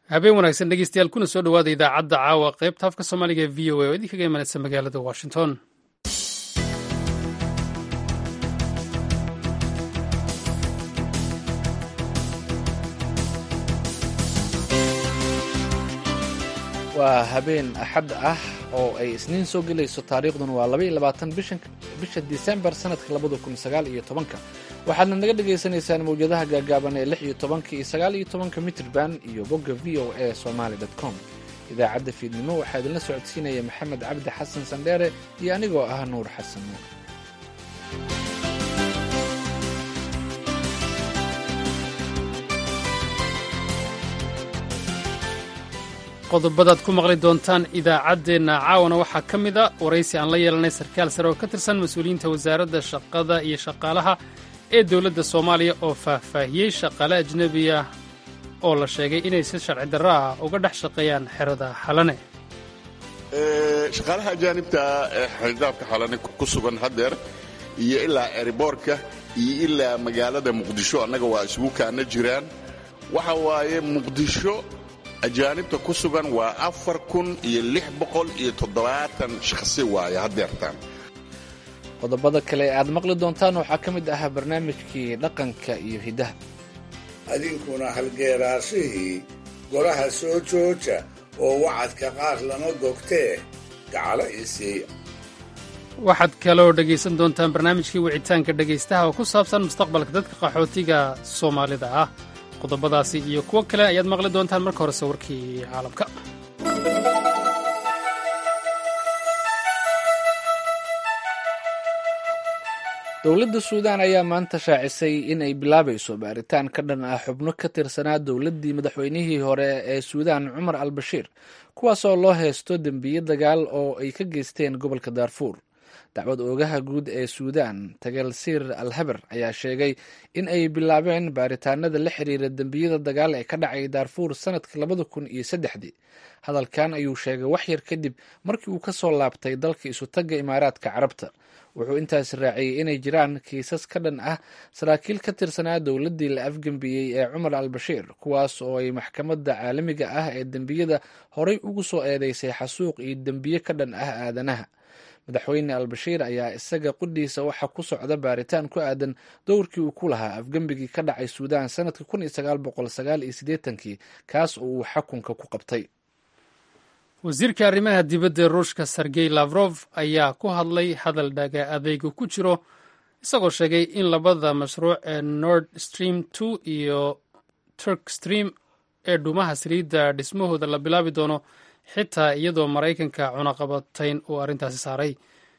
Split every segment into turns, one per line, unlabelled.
habeen wanaagsan dhegeystayaal kuna soo dhowaada idaacadda caawa qaybta afka soomaaliga ee v o a oo idinkaga imanaysa magaalada washington
waa habeen axad ah oo ay isniin soo gelayso taariikhduna waa labaiyo labaatan bisha disembar sanadka labada kun sagaal iyo tobanka waxaadna naga dhagaysanaysaan mawjadaha gaagaaban ee lix iyo tobanka iyo sagaal iyo tobanka mitrban iyo bogga v o a somaly com idaacadda fiidnimo waxaa idinla socodsiinaya maxamed cabdi xasan sandheere iyo anigoo ah nuur xasan nuur
qodobadaad ku maqli doontaan idaacaddeenna caawana waxaa ka mid a waraysi aan la yeelanay sarkaal sare oo ka tirsan mas-uuliyiinta wasaaradda shaqada iyo shaqaalaha ee dowladda soomaaliya oo faahfaahiyey shaqaale ajnebiya oo la sheegay inay si sharci darro ah uga dhex shaqeeyaan xerada xalane
shaqaalaha ajaanibta ee xirdaabka xalane ku sugan haddeer iyo ilaa eriboorka iyo ilaa magaalada muqdisho annaga waa isugu kaana jiraan waxa waaye muqdisho ajaanibta ku sugan waa afar kun iyo lix boqol iyo toddobaatan shakhsi waaye haddeertaan
qodobada kale ee aad maqli doontaan waxaa ka mid ahaa barnaamijkii dhaqanka iyo hiddaha
adinkuna halgeeraashihii golaha soo jooja oo wacadka qaar lama gogtee gacalo isiiya
waxaad kaloo dhegaysan doontaan barnaamijkii wicitaanka dhegaystaha oo ku saabsan mustaqbalka dadka qaxootiga soomaalida ah qodobadaasi iyo kuwo kale ayaad maqli doontaan marka horese warkii caalamka
dowladda suudaan ayaa maanta shaacisay in ay bilaabayso baaritaan ka dhan ah xubno ka tirsanaa dowladdii madaxweynihii hore ee suudaan cumar al bashiir kuwaasoo loo haysto dembiye dagaal oo ay ka geysteen gobolka daarfuur dacwad oogaha guud ee suudaan tagalsiir al haber ayaa sheegay in ay bilaabeen baaritaanada la xiriira dembiyada dagaal ee ka dhacay daarfuur sanadka labada kun iyo saddexdii hadalkan ayuu sheegay wax yar kadib markii uu ka soo laabtay dalka isutagga imaaraadka carabta wuxuu intaas raaciyey inay jiraan kiisas ka dhan ah saraakiil ka tirsanaa dowladdii la afgembiyey ee cumar al bashiir kuwaas oo ay maxkamadda caalamiga ah ee dembiyada horay ugu soo eedeysay xasuuq iyo dembiye ka dhan ah aadanaha madaxweyne al-bashiir ayaa isaga qudhiisa waxaa ku socda baaritaan ku aadan dowrkii uu ku lahaa afgembigii ka dhacay suudaan sanadka kun iyo sagaal boqol sagaal iyo siddeetankii kaas oo uu xakunka ku qabtay
wasiirka arrimaha dibadda ee ruushka sergey lafrof ayaa ku hadlay hadal dhaga adeyga ku jiro isagoo sheegay in labada mashruuc ee nord stream two iyo turk stream ee dhuumaha saliidda dhismahooda la bilaabi doono xitaa iyadoo maraykanka cunaqabatayn uu arrintaasi saaray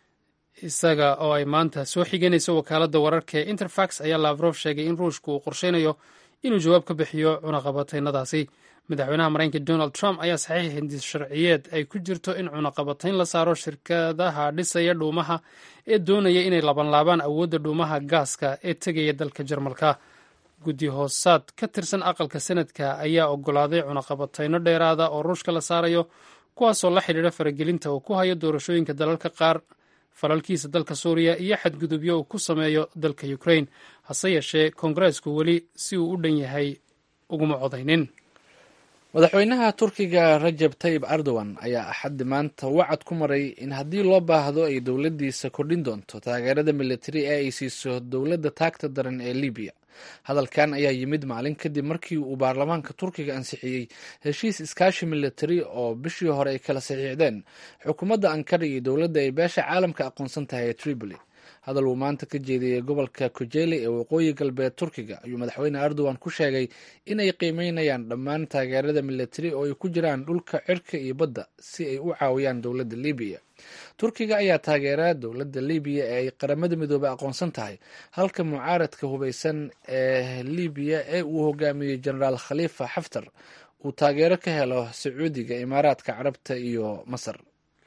isaga oo ay maanta soo xiganayso wakaaladda wararka ee interfax ayaa lafrof sheegay in ruushku uu qorsheynayo inuu jawaab ka bixiyo cunaqabataynadaasi madaxweynaha maraykanka donald trump ayaa saxiix hindis sharciyeed ay ku jirto in cunaqabatayn la saaro shirkadaha dhisaya dhuumaha ee doonaya inay labanlaabaan awoodda dhuumaha gaaska ee tegaya dalka jarmalka guddi hoosaad ka tirsan aqalka sanadka ayaa ogolaaday cunaqabatayno dheeraada oo ruushka la saarayo kuwaasoo la xidhiidha faragelinta uu ku hayo doorashooyinka dalalka qaar falalkiisa dalka suuriya iyo xadgudubyo uu ku sameeyo dalka ukrain hase yeeshee koongareesku weli si uu u dhan yahay uguma codaynin
madaxweynaha turkiga rajab tayib erdogan ayaa axaddi maanta wacad ku maray in haddii loo baahdo ay dowladdiisa kordhin doonto taageerada militari ee ay siiso dowladda taagta daran ee libiya hadalkan ayaa yimid maalin kadib markii uu baarlamaanka turkiga ansixiyey heshiis iskaashi militari oo bishii hore ay kala saxiixdeen xukuumadda ankara iyo dowladda ay beesha caalamka aqoonsan tahay ee tripoli hadal uu maanta ka jeediyey gobolka kojeli ee waqooyi galbeed turkiga ayuu madaxweyne erdogan ku sheegay inay qiimeynayaan dhammaan taageerada militari oo ay ku jiraan dhulka cirka iyo badda si ay u caawiyaan dowladda libiya turkiga ayaa taageera dowladda libiya ee ay qaramada midoobey aqoonsan tahay halka mucaaradka hubeysan ee libiya ee uu hogaamiyey jenaraal khalifa xaftar uu taageero ka helo sacuudiga imaaraadka carabta iyo masar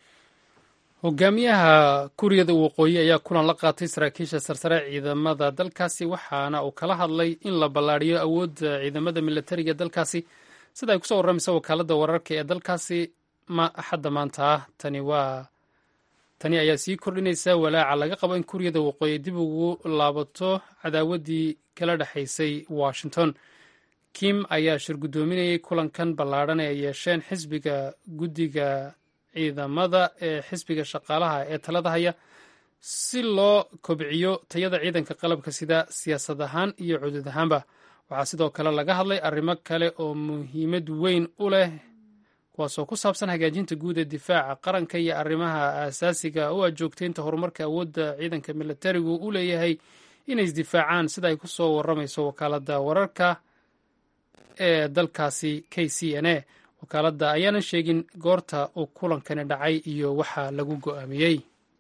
hogaamiyaha kuuriyada waqooyi ayaa kulan la qaatay saraakiisha sarsare ciidamada dalkaasi waxaana uu kala hadlay in la ballaadhiyo awoodda ciidamada militariga dalkaasi sida ay kusoo warramaysa wakaaladda wararka ee dalkaasi axadda maanta ah tani waa tani ayaa sii kordhinaysa walaaca laga qabo in kuuriyada waqooyi dib ugu laabato cadaawaddii kala dhexaysay washington kim ayaa shir guddoominayay kulankan ballaadhan ee ay yeesheen xisbiga guddiga ciidamada ee xisbiga shaqaalaha ee talada haya si loo kobciyo tayada ciidanka qalabka sida siyaasad ahaan iyo cudud ahaanba waxaa sidoo kale laga hadlay arrimo kale oo muhiimad weyn u leh kuwaasoo ku saabsan hagaajinta guud ee difaaca qaranka iyo arrimaha aasaasiga u ajoogtaynta horumarka awoodda ciidanka militarigu u leeyahay inay isdifaacaan sida ay ku soo warramayso wakaaladda wararka ee dalkaasi k c n a wakaaladda ayaanan sheegin goorta uu kulankani dhacay iyo waxa lagu go'aamiyey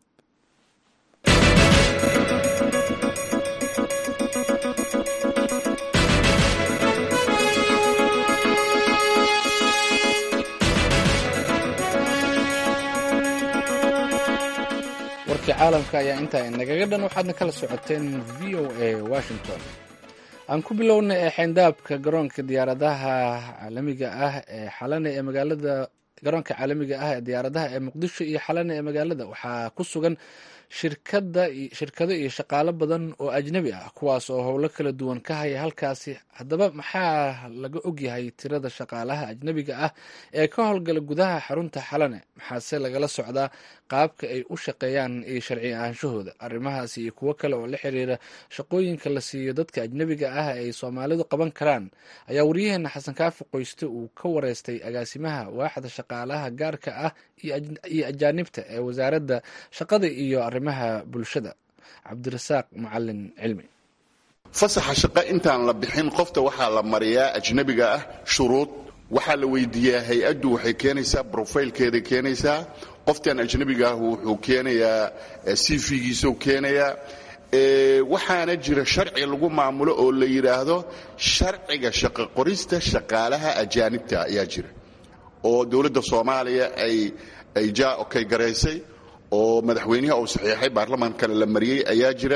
warkii caalamka ayaa intaa inagaga dhan waxaadna kala socoteen v o a washington aan ku bilowna ee xeyndaabka garoonka diyaaradaha caalamiga ah ee xalane ee magaalada garoonka caalamiga ah ee diyaaradaha ee muqdisho iyo xalane ee magaalada waxaa ku sugan shirkada shirkado iyo shaqaalo badan oo ajnabi ah kuwaas oo howlo kala duwan ka haya halkaasi haddaba maxaa laga ogyahay tirada shaqaalaha ajnabiga ah ee ka howlgala gudaha xarunta xalane maxaase lagala socdaa qaabka ay u shaqeeyaan iyo sharci ahaanshahooda arrimahaasi iyo kuwo kale oo la xiriira shaqooyinka la siiyo dadka ajnabiga ah ay soomaalidu qaban karaan ayaa waryaheena xasan kaafi qoyste uu ka wareystay agaasimaha waaxda shaqaalaha gaarka ah iyo ajaanibta ee wasaaradda shaqada iyo arrimaha bulshada cabdirasaaq macalin cilmi
fasaxa shaqo intaan la bixin qofta waxaa la mariyaa ajnabiga ah shuruud waxaa la weydiiyaa hay-addu waxay keenaysaa brofaylkeeday keenaysaa qoftan ajnabiga ah wuxuu keenayaa cv-giisuu keenayaa waxaana jira sharci lagu maamulo oo la yidhaahdo sharciga shaqo qorista shaqaalaha ajaanibta ayaa jira oo dowladda soomaaliya ay ay ja okay garaysay oo madaxweynaha uu saxiixay baarlamaankana la mariyey ayaa jira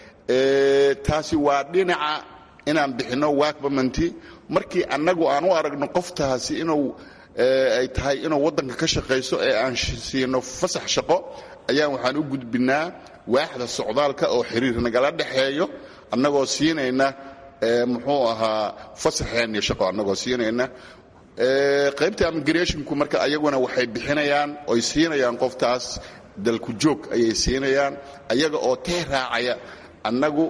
taasi waa dhinaca inaan bixinno wakbamanti markii annagu aan u aragno qoftaasi inuu ay tahay inuu waddanka ka shaqayso ee aan siino fasax shaqo ayaan waxaan u gudbinaa waaxda socdaalka oo xiriir nagala dhexeeyo annagoo siinayna muxuu ahaa fasaxeenni shaqo annagoo siinayna qaybta immigrationku marka ayaguna waxay bixinayaan oy siinayaan qoftaas dalku joog ayay siinayaan ayaga oo tee raacaya annagu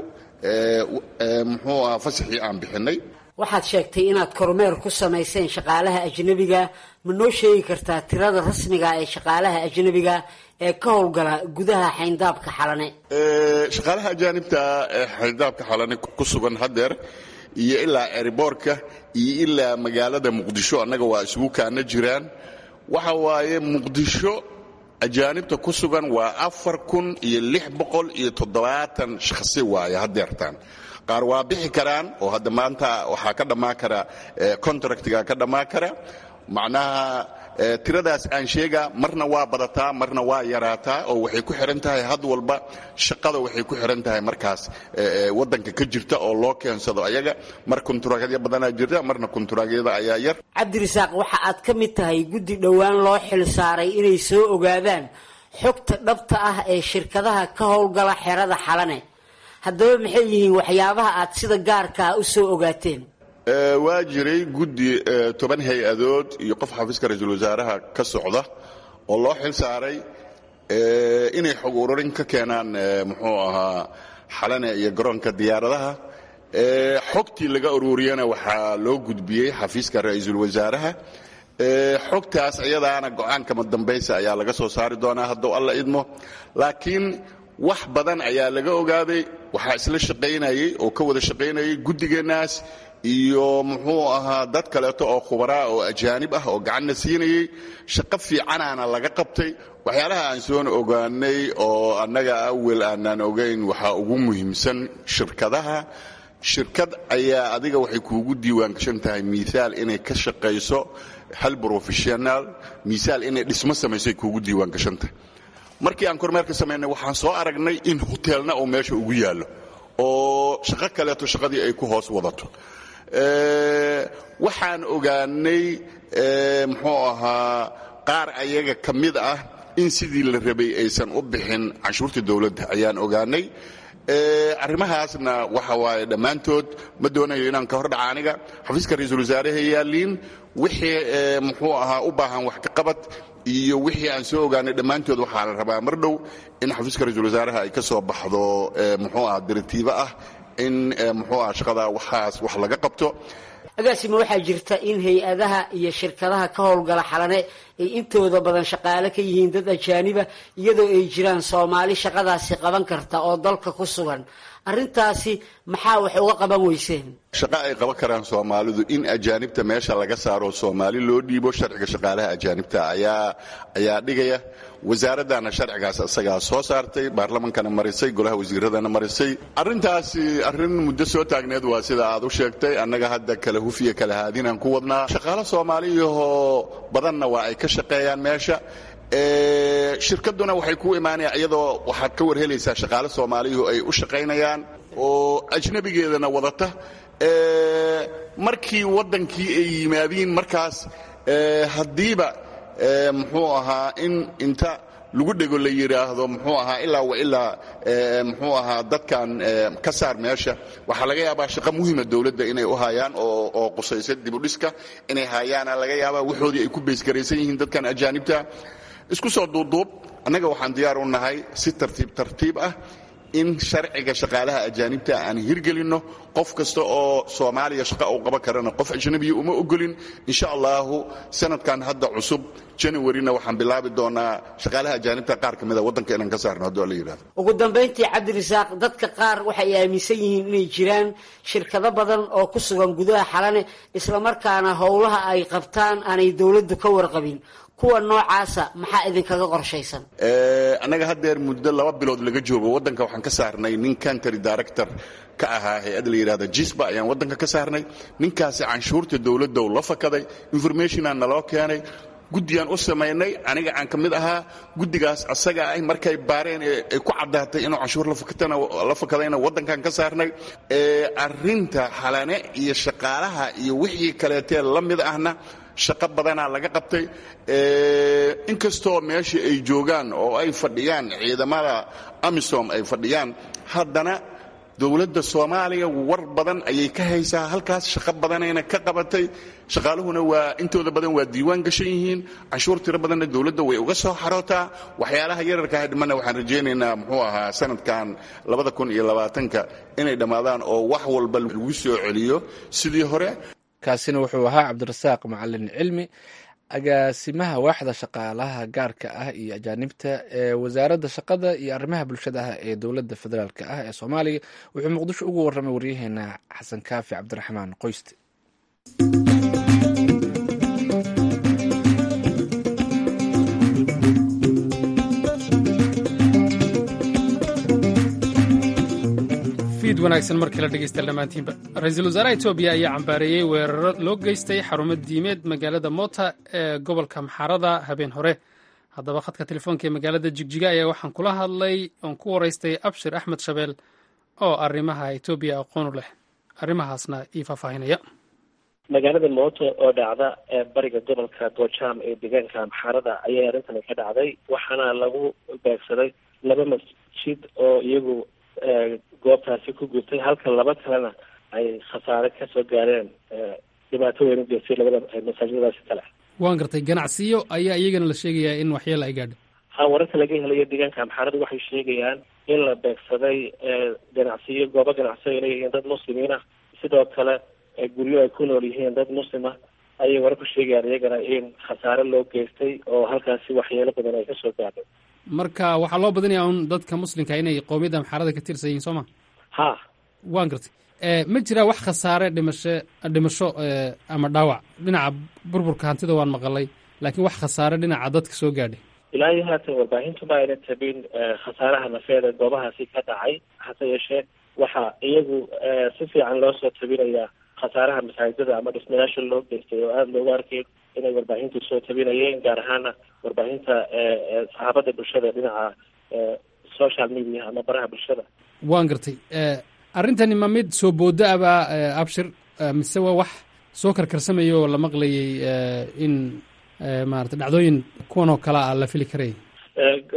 muxuu ahaa fasaxii aan bixinay
waxaad sheegtay inaad kormeer ku samayseen shaqaalaha ajnabiga ma noo sheegi kartaa tirada rasmiga ee shaqaalaha ajnabiga ee ka howlgala gudaha xayndaabka xalane
shaqaalaha ajaanibta ee xayndaabka xalane ku sugan haddeer iyo ilaa eriboorka iyo ilaa magaalada muqdisho annaga waa isugu kaana jiraan waxa waaye muqdisho ajaanibta ku sugan waa afar kun iyo lix boqol iyo toddobaatan shakhsi waaye haddeertaan qaar waa bixi karaan oo hadda maanta waxaa ka dhammaan kara contractiga ka dhammaan kara macnaha tiradaas aan sheegaa marna waa badataa marna waa yaraataa oo waxay ku xihan tahay had walba shaqada waxay ku xihan tahay markaas wadanka ka jirta oo loo keensado ayaga mar kunturaagyo badanaa jirta marna kunturagyada ayaa yar
cabdirasaaq waxa aad ka mid tahay guddi dhowaan loo xil saaray inay soo ogaadaan xogta dhabta ah ee shirkadaha ka howlgala xerada xalane haddaba maxay yihiin waxyaabaha aad sida gaarkaa u soo ogaateen
waa jiray guddi toban hay-adood iyo qof xafiiska ra-iisul wasaaraha ka socda oo loo xil saaray inay xog ururin ka keenaan muxuu ahaa xalane iyo garoonka diyaaradaha xogtii laga ururiyana waxaa loo gudbiyey xafiiska ra-iisul wasaaraha xogtaas iyadaana go-aankama dambaysa ayaa laga soo saari doonaa hadduu alla idmo laakiin wax badan ayaa laga ogaaday waxaa isla shaqaynayey oo ka wada shaqaynayay guddigeennaas iyo muxuu ahaa dad kaleeto oo khubaraa oo ajaanib ah oo gacanna siinayey shaqo fiicanaana laga qabtay waxyaalaha aan soon ogaanay oo annaga awel aanaan ogayn waxaa ugu muhiimsan shirkadaha shirkad ayaa adiga waxay kuugu diiwaangashan tahay miaal inay ka shaqayso hal professional miaal inay dhismo samaysay kuugu diiwaangashan tahay markii aan kormeerka samaynay waxaan soo aragnay in hoteelna uu meesha ugu yaallo oo shaqo kaleeto shaqadii ay ku hoos wadato waxaan ogaanay muxuu ahaa qaar ayaga ka mid ah in sidii la rabay aysan u bixin canshuurta dowladda ayaan ogaanay arrimahaasna waxa waaye dhammaantood ma doonayo inaan ka hor dhaca aniga xafiiska ra-iisul wasaaraha yaaliin wixii muxuu ahaa u baahan wax ka qabad iyo wixii aan soo ogaanay dhammaantood waxaa la rabaa mar dhow in xafiiska ra-iisul wasaaraha ay ka soo baxdo muxuu aha diritiibo ah in muxuu aha shaqada waxaas wax laga qabto
agaasima waxaa jirta in hay-adaha iyo shirkadaha ka howlgala xalane ay intooda badan shaqaale ka yihiin dad ajaaniba iyadoo ay jiraan soomaali shaqadaasi qaban karta oo dalka ku sugan arrintaasi maxaa wax uga qaban weyseen
shaqo ay qaban karaan soomaalidu in ajaanibta meesha laga saaro soomaali loo dhiibo sharciga shaqaalaha ajaanibta ayaa ayaa dhigaya wasaaraddaana sharcigaas isagaa soo saartay baarlamankana marisay golaha wasiiradana marisay arrintaasi arrin muddo soo taagneed waa sida aad u sheegtay annaga hadda kala hufiya kala haadinaan ku wadnaa shaqaalo soomaaliyahoo badanna waa ay ka shaqeeyaan meesha shirkaduna waxay ku imaanaya iyadoo waxaad ka warhelaysaa shaqaale soomaaliyuhu ay u shaqaynayaan oo ajnabigeedana wadata markii waddankii ay yimaadiin markaas haddiiba muxuu ahaa in inta lagu dhego la yidhaahdo muxuu ahaa ilaa wa ilaa muxuu ahaa dadkan ka saar meesha waxaa laga yaabaa shaqo muhima dowladda inay u hayaan oo oo qusaysa dibudhiska inay hayaana laga yaabaa waxoodii ay ku beysgaraysan yihiin dadkan ajaanibta isku soo duubduub annaga waxaan diyaar u nahay si tartiib tartiib ah in sharciga shaqaalaha ajaanibta aan hirgelinno qof kasta oo soomaaliya shaqa uu qaban karana qof ajnabiya uma ogolin insha allahu sanadkan hadda cusub januarina waxaan bilaabi doonaa shaqaalaha ajaanibta qaar ka mida waddanka inaan ka saarno hadduu alla yidhahdo
ugu dambayntii cabdirasaaq dadka qaar waxay aaminsan yihiin inay jiraan shirkado badan oo ku sugan gudaha xalane islamarkaana howlaha ay qabtaan aanay dowladdu ka warqabin kuwa noocaasa maxaa idinkaga qorshaysan
annaga haddeer muddo laba bilood laga joogo waddanka waxaan ka saarnay nin country director ka ahaa hay-ad la yidhahda jisba ayaan waddanka ka saarnay ninkaasi canshuurta dowladda la fakaday informationaa naloo keenay guddigaan u samaynay aniga aan ka mid ahaa guddigaas asaga ah markay baareen ay ku caddaatay inuu canshuur la fakadayna waddankan ka saarnay arrinta xalane iyo shaqaalaha iyo wixii kaleetee la mid ahna shaqo badanaa laga qabtay inkastoo meesha ay joogaan oo ay fadhiyaan ciidamada amisom ay fadhiyaan haddana dowladda soomaaliya war badan ayay ka haysaa halkaas shaqo badanayna ka qabatay shaqaaluhuna waa intooda badan waa diiwaan gashan yihiin canshuur tiro badanna dowladda way uga soo xarootaa waxyaalaha yararka hadhimana waxaan rajaynaynaa muxuu ahaa sanadkan labada kun iyo labaatanka inay dhammaadaan oo wax walba lagu soo celiyo sidii hore
kaasina wuxuu ahaa cabdirasaaq macalin cilmi agaasimaha waaxda shaqaalaha gaarka ah iyo ajaanibta ee wasaaradda shaqada iyo arrimaha bulshada ah ee dowladda federaalk ah ee soomaaliya wuxuu muqdisho ugu warramay waryaheena xasan kaafi cabdiraxmaan qoyste
fiid wanaagsan markii la dhegeysta dhammaantiinba ra-iisul wasaaraha etoobiya ayaa cambaareeyey weeraro loo geystay xarumo diimeed magaalada mota ee gobolka maxarada habeen hore haddaba khadka telefoonka ee magaalada jigjiga ayaa waxaan kula hadlay oon ku waraystay abshir axmed shabeel oo arrimaha etoobiya aqoonu leh arrimahaasna ii faahfaahinaya
magaalada mooto oo dhacda ee bariga gobolka gojaam ee deegaanka maxarada ayay arrintani ka dhacday waxaana lagu beegsaday laba masjid oo iyagu goobtaasi ku gubtay halka laba kalena ay khasaare kasoo gaareen dhibaato weyn u geystay labada masaajidadaasi kale
waan gartay ganacsiyo ayaa iyagana la sheegayaa in waxyeela ay gaadho
ha wararka laga helayo deegaanka amxaaradu waxay sheegayaan in la beegsaday ganacsiyo goobo ganacsiyo ay leeyihiin dad muslimiin ah sidoo kale guryo ay ku nool yihiin dad muslima ayay warar ku sheegayaan iyagana in khasaare loo geystay oo halkaasi waxyeelo badan ay kasoo gaadhay
marka waxaa loo badinayaa un dadka muslimka inay qowmiyadda amxaarada ka tirsan yihiin soo ma
ha
waan gartay ma jiraa wax khasaare dhimasho dhimasho ama dhaawac dhinaca burburka hantida waan maqalay laakiin wax khasaare dhinaca dadka soo gaadhay
ilaa iyo haatan warbaahintu ma ayna tabin khasaaraha nafeed ee goobahaasi ka dhacay hase yeeshee waxaa iyagu si fiican loo soo tabinayaa khasaaraha masaajidada ama dhismayaasha loo geystay oo aada loogu arkay inay warbaahintu soo tabinayeen gaar ahaana warbaahinta saxaabada bulshada dhinaca social media ama baraha bulshada
waan gartay arrintani ma mid soo booda abaa abshir mise waa wax soo karkarsamaya oo la maqlayay in maarata dhacdooyin kuwan oo kale a la fili karay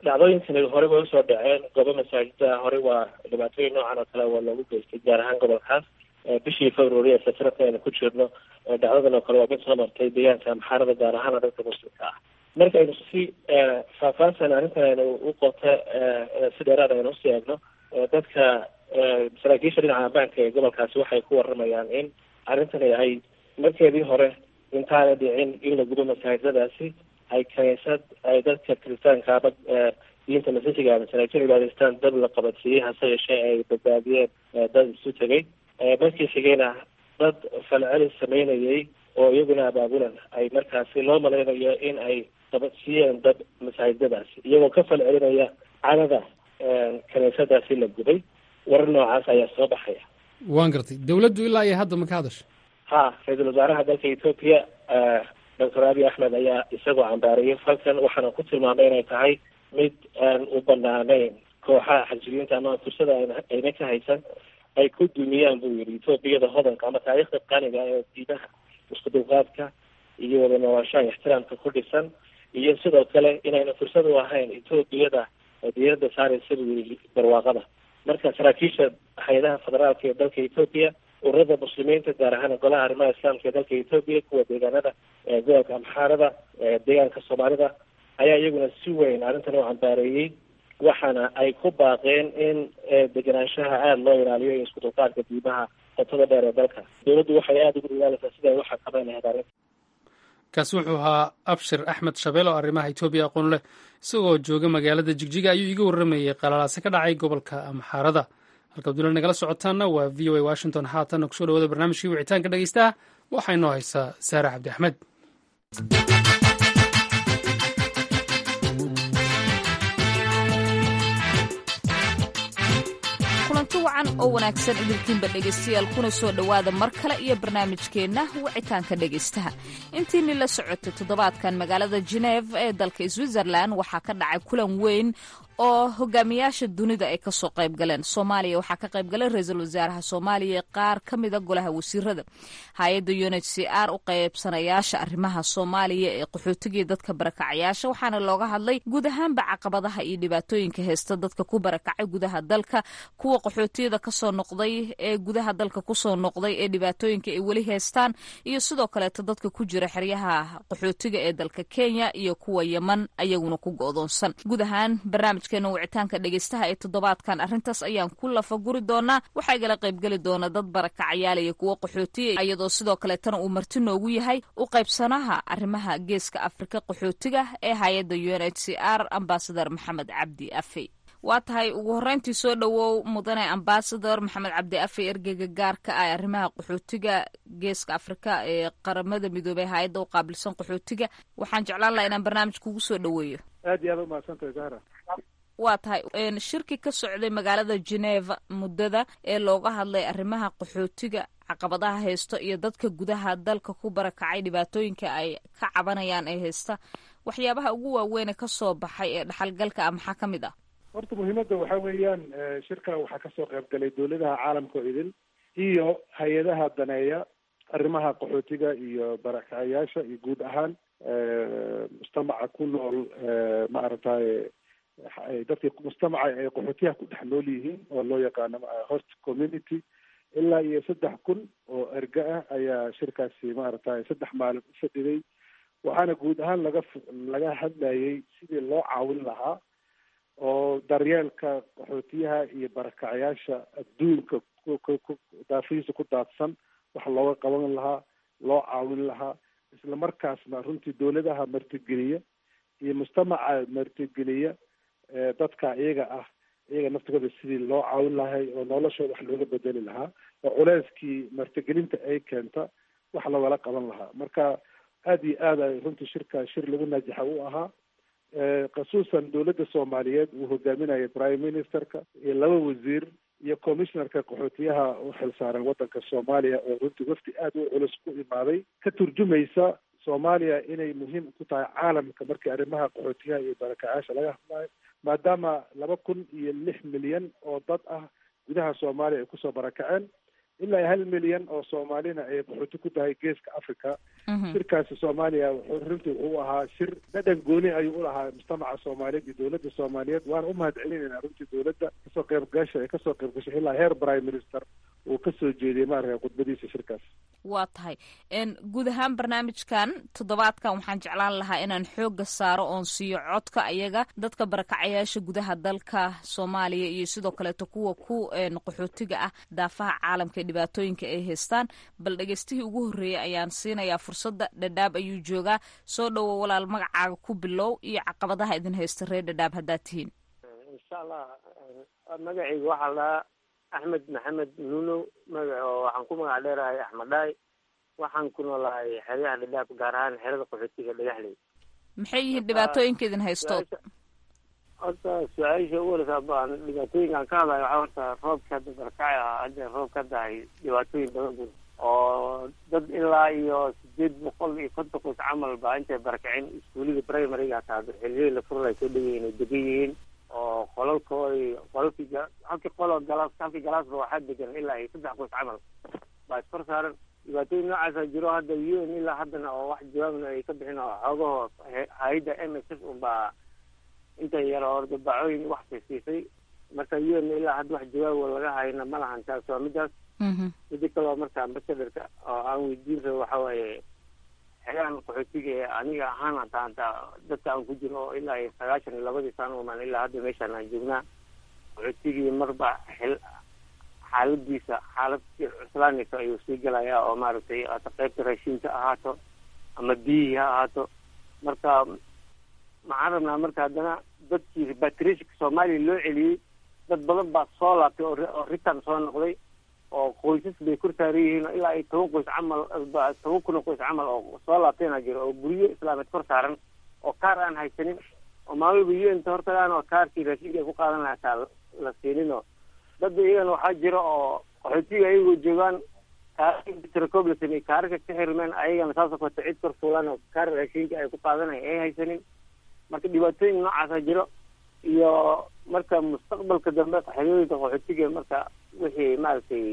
dhacdooyinkani horey way usoo dhaceen goobo masaajida horey waa dhibaatooyin noocan oo kale waa loogu geystay gaar ahaan gobolkaas bishii february ee sanadka aynu ku jirno dhacdadan oo kale waa mid soo martay deegaanka maxaarada gaar ahaan dadka muslimka ah marka aynu si faahfaahsan arrintan aynu u qoto si dheeraad aynu usii eegno dadka saraakiisha dhinaca ammaanka ee gobolkaasi waxay ku waramayaan in arrintani ay markeedii hore intaana dhicin in la gubo masaajidadaasi ay kaniisad ay dadka kiristaanka ama diinta masiixiga masaajid cibaadaystaan dad la qabadsiiyey hase yeeshee ay badbaadiyeen dad isu tegay markii xigayna dad falcelis sameynayay oo iyaguna abaabulan ay markaasi loo malaynayo in ay qabadsiiyeen dad masaajidadaasi iyagoo ka falcelinaya cadada kaniisadaasi la gubay warar noocaas ayaa soo baxaya
waan gartay dawladdu ilaa iyo hadda ma ka hadasha
ha ra-iisul wasaaraha dalka etoobiya doctor abiy axmed ayaa isagoo cambaariyay falkan waxaana ku tilmaamay inay tahay mid aan u banaanayn kooxaha xajibiinta ama fursada ayna ka haysan ay ku dumiyaan buu yihi etoobiyada hodanka ama taariikhda qaniga ee diimaha isku dulqaadka iyo wada noolaashaha ixtiraamka ku dhisan iyo sidoo kale inayna fursad u ahayn etoobiyada diirada saaraysa buu yihi barwaaqada marka saraakiisha hay-adaha federaalka ee dalka etoobiya ururada muslimiinta gaar ahaan golaha arrimaha islaamka ee dalka etoobiya kuwa deegaanada gobolka amxaarada deegaanka soomaalida ayaa iyaguna si weyn arrintan u cambaareeyey waxaana ay ku baaqeen in degenaanshaha aada loo ilaaliyo iyo isku dulqaadka diimaha qotada dheer ee dalka dowladdu waxay aada ugu dadaalaysaa sida ay u xakameyn lahayd arrinta
kaasi wuxuu ahaa abshir axmed shabeel oo arrimaha etoobiya aqoon leh isagoo jooga magaalada jigjiga ayuu iga warramayey qalalaase ka dhacay gobolka amxaarada halka abdulla nagala socotaana waa v o a washington haatan kusoo dhawada barnaamijkii wicitaanka dhegeystaha waxaa inoo haysaa saare cabdi axmed
kulanti wacan oo wanaagsan idinkiinba dhegaystayaal kuna soo dhowaada mar kale iyo barnaamijkeenna wicitaanka dhegaystaha intiini la socotay toddobaadkan magaalada geneef ee dalka switzerland waxaa ka dhacay kulan weyn oo hogaamiyaasha dunida ay kasoo qayb galeen soomaaliya waxaa ka qayb galay ra-iisul wasaaraha soomaaliya qaar ka mida golaha wasiirada hay-adda u n h c r u qaybsanayaasha arrimaha soomaaliya ee qaxootigii dadka barakacayaasha waxaana looga hadlay guud ahaanba caqabadaha iyo dhibaatooyinka heysta dadka ku barakacay gudaha dalka kuwa qaxootiyada kasoo noqday ee gudaha dalka kusoo noqday ee dhibaatooyinka ay weli heystaan iyo sidoo kaleeto dadka ku jira xeryaha qaxootiga ee dalka kenya iyo kuwa yeman ayaguna ku go-doonsan guud ahaan barnaamij wicitaanka dhegeystaha ee toddobaadkan arrintaas ayaan ku lafaguri doonaa waxaa igala qaybgeli doona dad barakacayaal iyo kuwo qaxootiya iyadoo sidoo kaleetana uu marti noogu yahay u qaybsanaha arrimaha geeska afrika qaxootiga ee hay-adda u n h c r ambasador maxamed cabdi afey waa tahay ugu horreyntii soo dhowow mudane ambasador maxamed cabdi afey ergeyga gaarka ah arrimaha qaxootiga geeska afrika ee qaramada midoobey hay-adda u qaabilsan qaxootiga waxaan jeclaan laha inaan barnaamij kugu soo dhoweeyo
aad iyo aad umahadsantahay zahra
waa tahay shirki ka socday magaalada geneva muddada ee looga hadlay arrimaha qaxootiga caqabadaha haysto iyo dadka gudaha dalka ku barakacay dhibaatooyinka ay ka cabanayaan ee haysta waxyaabaha ugu waaweyn ka soo baxay ee dhaxalgalka ah maxaa ka mid ah
horta muhiimadda waxaa weeyaan shirka waxaa kasoo qayb galay dowladaha caalamka oo idin iyo hay-adaha daneeya arrimaha qaxootiga iyo barakacayaasha iyo guud ahaan mujtamaca ku nool maaragtay dadkii mujtamaca ay qaxootiyaha ku dhex nool yihiin oo loo yaqaano host community ilaa iyo saddex kun oo erga ah ayaa shirkaasi maaragtay saddex maalin u fadhiday waxaana guud ahaan laga laga hadlayay sidii loo caawin lahaa oo daryeelka qaxootiyaha iyo barakacayaasha adduunka daafihiisa ku daadsan wax looga qaban lahaa loo caawin lahaa isla markaasna runtii dowladaha martigeliya iyo mujtamaca martigeliya dadka iyaga ah iyaga naftigooda sidii loo caawin lahay oo noloshooda wax looga bedeli lahaa oo culeyskii martigelinta ay keenta wax loogala qaban lahaa marka aada iyo aad ay runtii shirka shir lagu naajaxa u ahaa khasuusan dowladda soomaaliyeed uu hogaaminaya prime ministerka iyo laba wasiir iyo commissionerka qaxootiyaha u xilsaaran waddanka soomaaliya oo runtii wafdi aada u culus ku imaaday ka turjumaysa soomaaliya inay muhiim ku tahay caalamka markii arrimaha qaxootiyaha iyo barakacaasha laga hadlayo maadaama laba kun iyo lix milyan oo dad ah gudaha soomaaliya ay kusoo barakaceen ilaa hal milyan oo soomaalina ay qaxooti ku tahay geeska africa shirkaasi soomaaliya wuxuu runtii uu ahaa shir dhadhan gooni ayuu u lahaa mujtamaca soomaaliyeed iyo dowladda soomaaliyeed waana u mahad celinayna runtii dowladda kasoo qayb gasha ee kasoo qayb gashay ilaa heer prime minister uu kasoo jeediyey maaragta khudbadiisa shirkaas
waa tahay guud ahaan barnaamijkan toddobaadkan waxaan jeclaan lahaa inaan xooga saaro oon siiyo codka ayaga dadka barakacayaasha gudaha dalka soomaaliya iyo sidoo kaleeto kuwa ku qaxootiga ah daafaha caalamka ee dhibaatooyinka ay haystaan bal dhegeystihii ugu horreeyay ayaan siinayaa fursadda dhadhaab ayuu joogaa soo dhowo walaal magacaaga ku bilow iyo caqabadaha idin haysta reer dhadhaab haddaad tihiin
insha allah magacayga waxaa lahaa axmed maxamed nuunow magac oo waxaan ku magac dheerahay axmed dhaay waxaan ku noolahay xeryaha dhadhaab gaar ahaan xerada qaxootiga dhagaxley
maxay yihiin dhibaatooyinka idin haysto
horta su-aasha ugu horeysa baan dhibaatooyinkaan ka hadlayo waxaa horta roobka hadda barakacay ah hadda roobka hadda hay dhibaatooyin badan bur oo dad ilaa iyo sideed boqol iyo konton qoys camal baa intay barakaceen iskuulida primaryga hataa xiliyadii la furlay soo dhoweyihin ay degan yihiin oo qolalkoodi qolalkii halkii qolo galaas halkii galaasba waxaa degan ilaa iyo saddex qoys camal baa iskor saaran dhibaatooyin noocaasa jiro hadda u n ilaa haddana oo wax jawaabna ay ka bixin oo xoogaho hay-adda m s f unbaa inta yar oo dabacooyin wax siisiisay marka u n ilaa hadda wax jawaabo laga hayna ma lahan taas waa midaas mida kaleo marka ambasadorka oo aan weydiin rabo waxa waaye xegaan qaxootiga ee aniga ahaan hataa hataa dadka aan ku jiro oo ilaa iyo sagaashan iyo labadii sano umaan ilaa hadda meeshaan aan joognaa qaxootigii marba xil xaaladiisa xaalad cuslaanaysa ayuu sii galayaa oo maaragtay hata qaybta raashinka ahaato ama biyihii ha ahaato marka maxaan rabnaa marka haddana dadkii repatriationka soomaaliya loo celiyey dad badan baa soo laabtay oo return soo noqday oo qoysas bay kor saaran yihiin ilaa iyo toban qoys camal toban kun oo qoys camal oo soo laabtayna jiro oo guryo islaameed kor saaran oo kaar aan haysanin oo maalwalba u n ta hortagaan oo kaarkii raashinka ay ku qaadan lahaa taa la siininoo dad iyagana waxaa jira oo qaxootiga ayagoo joogaan kaarkatiracob la sameeyey kaarka ka xirmeen ayagana saasoo kaleto cid kor fuulan oo kaar raashinka ay ku qaadanaya ay haysanin marka dhibaatooyin noocaasa jiro iyo marka mustaqbalka dambe xerooyinka qaxootiga marka wixii maaragtay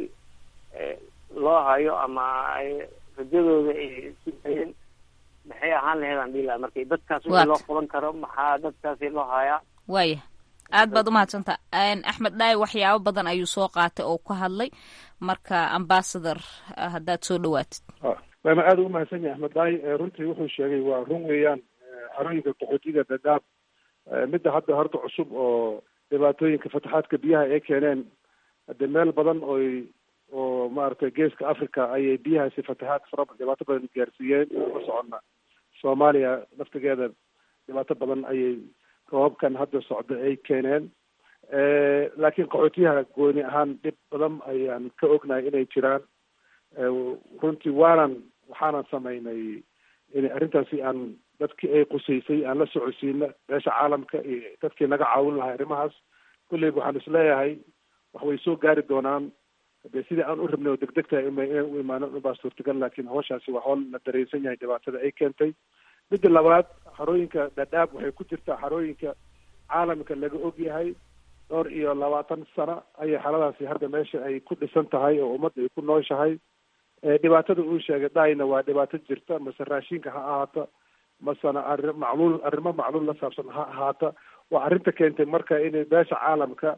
loo hayo ama ay rajadooda ay sugayeen maxay ahaan lahayd aan dhihi laha marka dadkaas wixii loo qaban karo maxaa dadkaasi loo hayaa
waaya aad baad umahadsantaa axmed dhaay waxyaabo badan ayuu soo qaatay oo ka hadlay marka ambasador haddaad soo dhawaatid
waama aada u mahadsan yahay axmed dhaay runtii wuxuu sheegay waa run weeyaan xerooyinka qaxootiga dadaab midda hadda horta cusub oo dhibaatooyinka fataxaadka biyaha ay keeneen hadde meel badan oy oo maaragtay geeska africa ayay biyahaasi fatahaad fara dhibaato badan gaarsiiyeen la soconna soomaaliya laftigeeda dhibaato badan ayay roobabkan hadda socda ay keeneen laakiin qaxootiyaha gooni ahaan dhib badan ayaan ka ognahay inay jiraan runtii waanan waxaanan samaynay in arrintaasi aan dadkii ay qusaysay aan la socodsiina beesha caalamka iyo dadkii naga caawin lahay arrimahaas kulleyba waxaan isleeyahay wax way soo gaari doonaan de sidii aan u rabnay oo degdegtahay inay u imaanan ubaa suurtagal laakiin hawshaasi waa howl la dareensan yahay dhibaatada ay keentay midda labaad xarooyinka dhadhaab waxay ku jirtaa xarooyinka caalamka laga og yahay dhowr iyo labaatan sano ayay xaladaasi hadda meesha ay ku dhisan tahay oo ummadda ay ku nooshahay dhibaatada uu sheegay dhayna waa dhibaato jirta mase raashinka ha ahaato masena arri macluul arrimo macluul la saabsan ha ahaata waa arrinta keentay marka inay beesha caalamka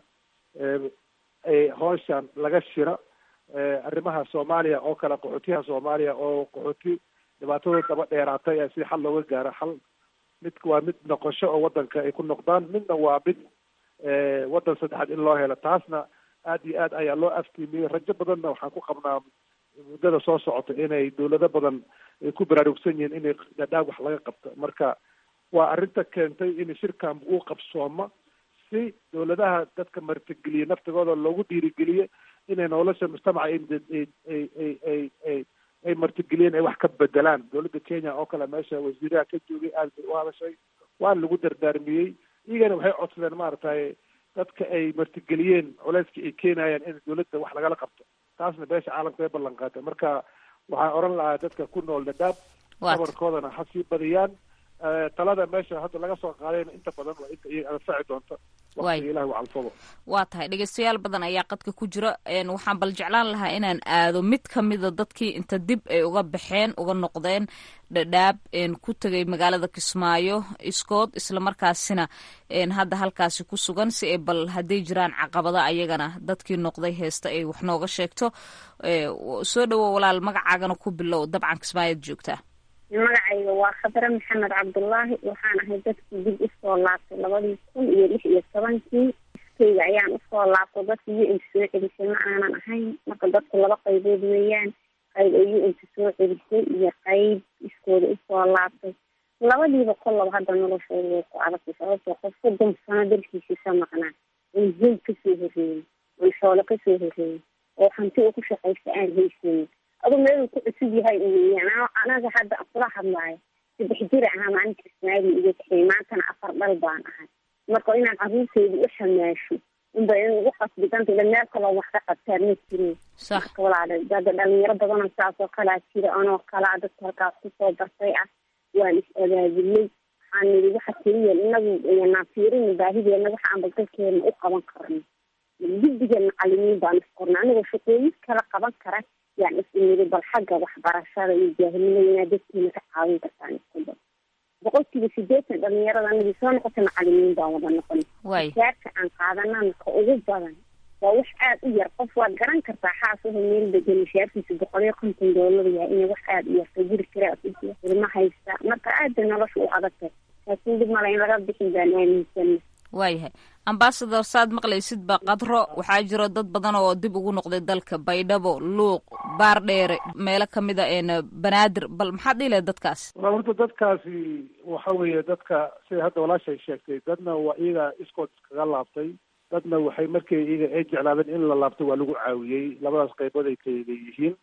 ay hooshan laga shira arrimaha soomaaliya oo kale qaxootiyaha soomaaliya oo qaxooti dhibaatadooda daba dheeraatay si xal looga gaaro xal mid waa mid noqosho oo wadanka ay ku noqdaan midna waa mid waddan saddexaad in loo helo taasna aad iyo aad ayaa loo aftiimiyey rajo badanna waxaan ku qabnaa muddada soo socota inay dawlado badan ay ku baraarugsan yihiin inay dhadhaab wax laga qabto marka waa arrinta keentay in shirkan uu qabsooma si dawladaha dadka martigeliye naftigooda loogu dhiirigeliye inay nolosha mujtamaca ay ay ay ay ay ay martigeliyeen ay wax ka bedelaan dawladda kenya oo kale meesha wasiiraha ka joogay aad bay u hadashay waana lagu dardaarmiyey iyagana waxay codsadeen maaragtay dadka ay martigeliyeen culeyska ay keenayaan in dawladda wax lagala qabto taasna beesha caalamka ay ballan qaatay marka waxaan oran lahaa dadka ku nool dhadhaab sabarkoodana ha sii badiyaan talada meesha hadda laga soo qaadayna inta badan waa inta iyaga anfaci doonta waqtiga ilahi u calfado
waa tahay dhegeystayaal badan ayaa qadka ku jira waxaan bal jeclaan lahaa inaan aado mid ka mida dadkii inta dib ay uga baxeen uga noqdeen dhadhaab ku tegay magaalada kismaayo iskood islamarkaasina hadda halkaasi ku sugan si ay bal hadday jiraan caqabada ayagana dadkii noqday heesta ay wax nooga sheegto soo dhowo walaal magacaagana ku bilow dabcan kismaayoad joogtaa
magacayga waa khadre maxamed cabdullaahi waxaan ahay dadkii dib usoo laabtay labadii kun iyo lix iyo tobankii iskeyga ayaan usoo laabtay dadka u n soo celisay ma aanan ahayn marka dadku laba qaybood weeyaan qayb ay u nta soo celisay iyo qayb iskooda usoo laabtay labadiiba kollaba hadda noloshooda way ku adagtay sababtoo qof soddon sano dalkiisisa maqnaa oon hoy kasoo horreeyey oon xoolo kasoo horreeyey oo hanti uu ku shaqaysta aan haysanin adu meeluu ku cusub yahay weeyaan anaga hadda kula hadlaayo saddex jir ahaa maalinta ismaali iga kaxeey maantana afar dhal baan ahay marka inaan caruurteyda u xamaasho unba in ugu qasbidanta ila meel kaloo wax ka qabtaan ma jirin marka walaala hadda dhalinyaro badanoo saas oo kalaa jira anoo kalaa dadka halkaas kusoo bartay ah waan is abaabulay waxaan nidi waxa keliya inagu yanaan fiirin baahideena waxa aan balgalkeena u qaban karno guddiga macalimiin baan isqorna anigoo shaqooyin kala qaban kara yaan isniri bal xagga waxbarashada iyo jaahilnimada inaad dadkiina ka caawin kartaan iskuba boqolkiiba sideetan dhalinyarada anagii soo noqota macalimiin baan wada noqon jaarka aan qaadanana ka ugu badan waa wax aada u yar qof waad garan kartaa xaasuha meel degan mishaarkiisa boqol iyo konton doolar yahay inay wax aada u yarta guri kiraa ilma haysta marka aada nolosha u adagtay laakiin dib male in laga bixin baan aaminsana
waayahay ambasador saad maqlaysid ba qadro waxaa jiro dad badan oo dib ugu noqday dalka baydhabo luuq baardheere meelo kamida een banaadir bal maxaad dhihi lahayd dadkaas
wala horta dadkaasi waxa weeye dadka sida hadda walaashay sheegtay dadna waa iyaga iskood iskaga laabtay dadna waxay markii iyaga ay jeclaadeen in la laabto waa lagu caawiyey labadaas qaybood ay kala leeyihiin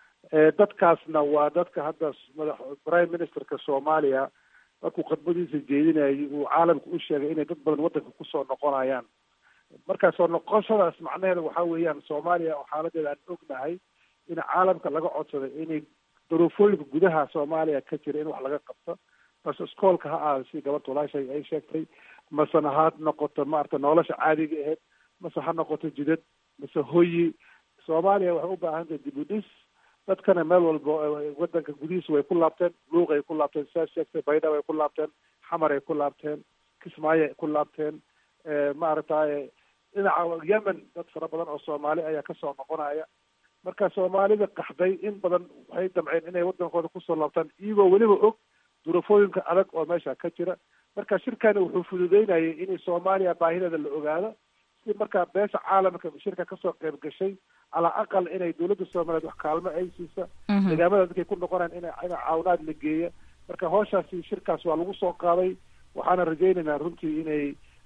dadkaasna waa dadka hadda madax prime ministerka soomaaliya markuu khadbadiisa jeedinayay uu caalamka u sheegay inay dad badan waddanka kusoo noqonayaan marka soo noqoshadaas macnaheeda waxaa weeyaan soomaaliya oo xaaladeeda aan ognahay in caalamka laga codsaday inay duruufooyinka gudaha soomaaliya ka jira in wax laga qabto mase iskoolka ha aada si gabadh walaashay ay sheegtay masena ha noqoto maarata nolosha caadiga ahayd mase ha noqoto jidad mase hoyi soomaaliya waxay u baahan tahay dib u dhis dadkana meel walba wadanka gudihiisa way ku laabteen luuq ay ku laabteen saa sheegtay baydhab ay ku laabteen xamar ay ku laabteen kismaayo ay ku laabteen maaragtay dhinaca yemen dad fara badan oo soomaali ayaa kasoo noqonaya marka soomaalida qaxday in badan waxay damceen inay wadankooda kusoo laabtaan iyagoo weliba og duruufooyinka adag oo meesha ka jira marka shirkani wuxuu fududeynayay in soomaaliya baahideeda la ogaado si markaa beesha caalamka shirka kasoo qayb gashay calaa aqal inay dawladda soomaaliyeed wax kaalmo ay siisa deegaamada dadkay ku noqonayaan ina ina caawinaad la geeya marka hawshaasi shirkaas waa lagu soo qaaday waxaana rajaynaynaa runtii inay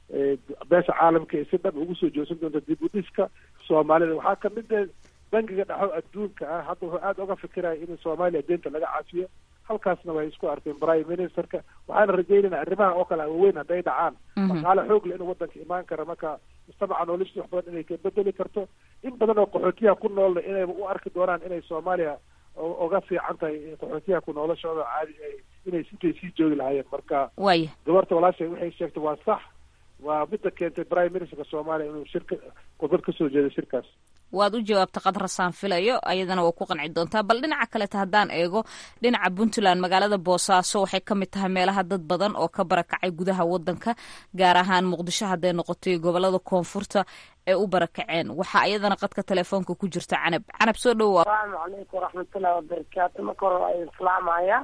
beesha caalamka si dhab ugu soo joogsan doonto dib u dhiska soomaalida waxaa kamid ah bangiga dhexo adduunka ah hadda wuxuu aada uga fikiraya in soomaaliya deenta laga cafiyo halkaasna way isku arkeen prime ministerka waxaana rajaynayna arrimaha oo kale waaweyn hadday dhacaan dhaqaale xoog le inuu wadanka imaan kara marka mujtamaca noloshii wax badan inay ka bedeli karto in badan oo qaxootiyaha ku noolna inayba u arki doonaan inay soomaaliya uga fiican tahay qaxootiyaha ku noolashooda caadi inay sintay sii joogi lahaayeen marka
waya
gabarta walaashay waxay sheegtay waa sax waa midda keentay prime ministerka soomaaliya inuu shirka khudbad kasoo jeedo shirkaas
waad u jawaabta qadrasaan filayo ayadana waa ku qanci doontaa bal dhinaca kaleta haddaan eego dhinaca puntland magaalada boosaaso waxay ka mid tahay meelaha dad badan oo ka barakacay gudaha wadanka gaar ahaan muqdisho hadday noqotay gobolada koonfurta ee u barakaceen waxaa iyadana qadka telefoonka ku jirta canab canab soo dhowa
asalaamu calaykum waraxmatullahi wabarakaatu marka hore waa islaamaya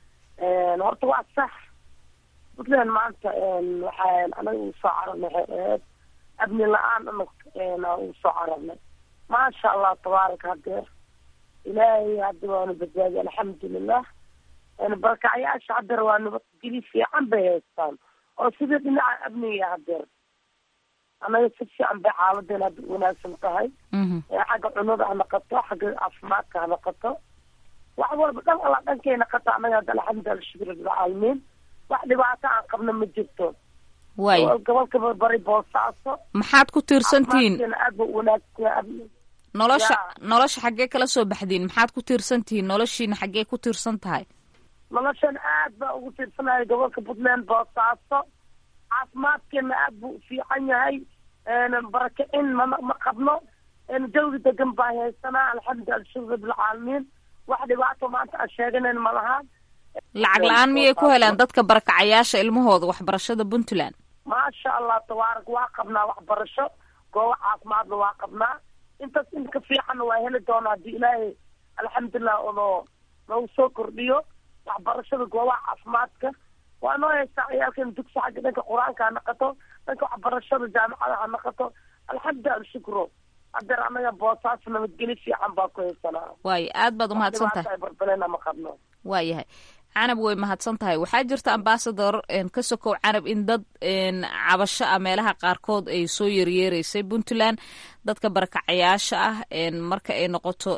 horta waa sax puntland maanta waxaa anaga uu soo cararnay waxay ahayd abni la-aan ana uu soo cararnay maasha allah tabaaraka hadeer ilaahay hadda waanu badbaadiy alxamdulilah barakacyaasha hadeer waa nabadgeli fiican bay haystaan oo sidii dhinaca amniga hadeer anaga si fiican bay xaaladeena hadda wanaagsan tahay xagga cunada ha noqoto xagga caafimaadka ha noqoto wax walba dhan alla dhankay noqoto anaga hadda alxamdulilah shukr rabbilcaalamiin wax dhibaato aan qabno ma jirto
way
gobolka bari boosaaso
maxaad ku tiirsantihiin
aad ba wanaagsan
nolosha nolosha xaggee kala soo baxdiin maxaad ku tiirsan tihiin noloshiina xaggee ku tiirsan tahay
noloshan aad baa ugu tiirsanaya gobolka puntland boosaaso caafimaadkeena aad buu u fiican yahay barakicin ma ma qabno jawi degan baa haysanaa alxamdu alshukr bilcaalamiin wax dhibaato maanta aan sheeganayn ma lahaan
lacag la-aan miyay ku helaan dadka barakacayaasha ilmahooda waxbarashada puntland
maasha allah tabaarak waa qabnaa waxbarasho goobo caafimaadna waa qabnaa intaas in ka fiicanna waa heli doonaa haddii ilaahay alxamdulilah onoo noogu soo kordhiyo waxbarashada goobaha caafimaadka waa noo haystaa ciyaalkan dugsi xagga dhanka qur-aanka ha naqato dhanka waxbarashada jaamacada ha naqato alxamdu alshukro hadeer anaga boosaas nabadgeli fiican baa ku haysanaa
waayo aad baad umahadsan tahay
barbalena ma qabno
waayahay canab way mahadsan tahay waxaa jirta ambasador ka sokow canab in dad cabasho ah meelaha qaarkood ay soo yeryeereysay puntland dadka barakacayaasha ah marka ay noqoto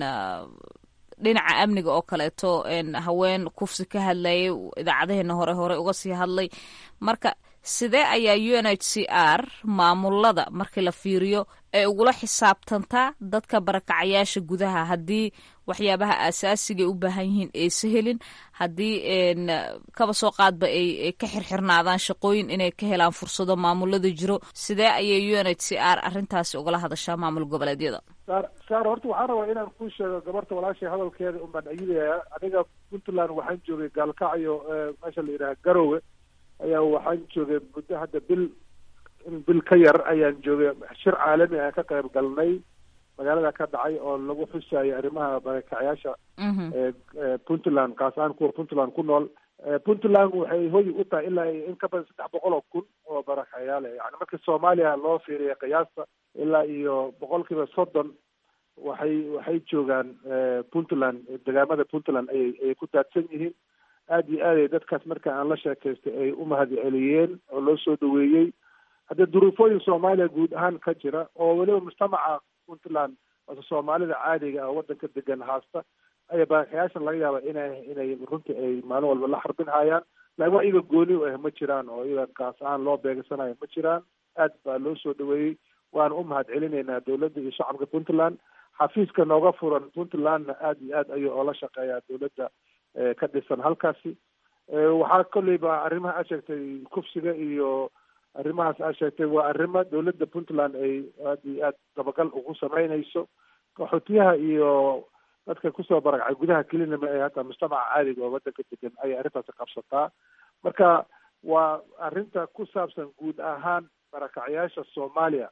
dhinaca amniga oo kaleeto haween kufsi ka hadlayay idaacadaheena hore hore uga sii hadlay marka sidee ayaa u n h c r maamulada markii la fiiriyo ay ugula xisaabtantaa dadka barakacayaasha gudaha haddii waxyaabaha aasaasiga ay u baahan yihiin aysa helin haddii kaba soo qaadba ay ka xirxirnaadaan shaqooyin inay ka helaan fursado maamulada jiro sidee ayay u n h c r arrintaasi ugala hadashaa maamul goboleedyada
saar saar horta waxaan rabaa inaan kuu sheego gabarta walaashay hadalkeeda un baan ayidaya aniga puntland waxaan joogay gaalkacyo meesha la yidhaha garowe ayaa waxaan joogay muddo hadda bil in bil ka yar ayaan joogay shir caalami aan ka qayb galnay magaalada ka dhacay oo lagu xusayo arrimaha barakacayaasha puntland kaas ahaan kuwa puntland ku nool puntland waxay hoy u tahay ilaa in ka badan saddex boqol oo kun oo barakacayaal yani marka soomaaliya loo fiiriya qiyaasta ilaa iyo boqol kiiba soddon waxay waxay joogaan puntland degaamada puntland ayay ayay ku daadsan yihiin aad iyo aad ay dadkaas marka aan la sheekaystay ay u mahad celiyeen oo loo soo dhaweeyey haddee duruufooyin soomaaliya guud ahaan ka jira oo weliba mujtamaca puntland ose soomaalida caadiga ah waddanka degan haasta ayaa barakayaashan laga yaaba inay inay runtii ay maalin walba la xarbin hayaan laakiin wax iyaga gooni u ah ma jiraan oo iyaga kaas ahaan loo beegsanayo ma jiraan aad baa loo soo dhaweeyey waana u mahad celinaynaa dowladda iyo shacabka puntland xafiiska nooga furan puntlandna aad iyo aad ayuu oola shaqeeyaa dowladda ka dhisan halkaasi waxaa kolleyba arrimaha aad sheegtay kufsiga iyo arrimahaas aad sheegtay waa arrimo dowladda puntland ay aad iyo aad dabagal ugu sameynayso qaxootiyaha iyo dadka kusoo barakacay gudaha kelinama ee hataa mujtamaca caadiga oo waddanka degan ayay arrintaasi qabsataa marka waa arrinta ku saabsan guud ahaan barakacayaasha soomaaliya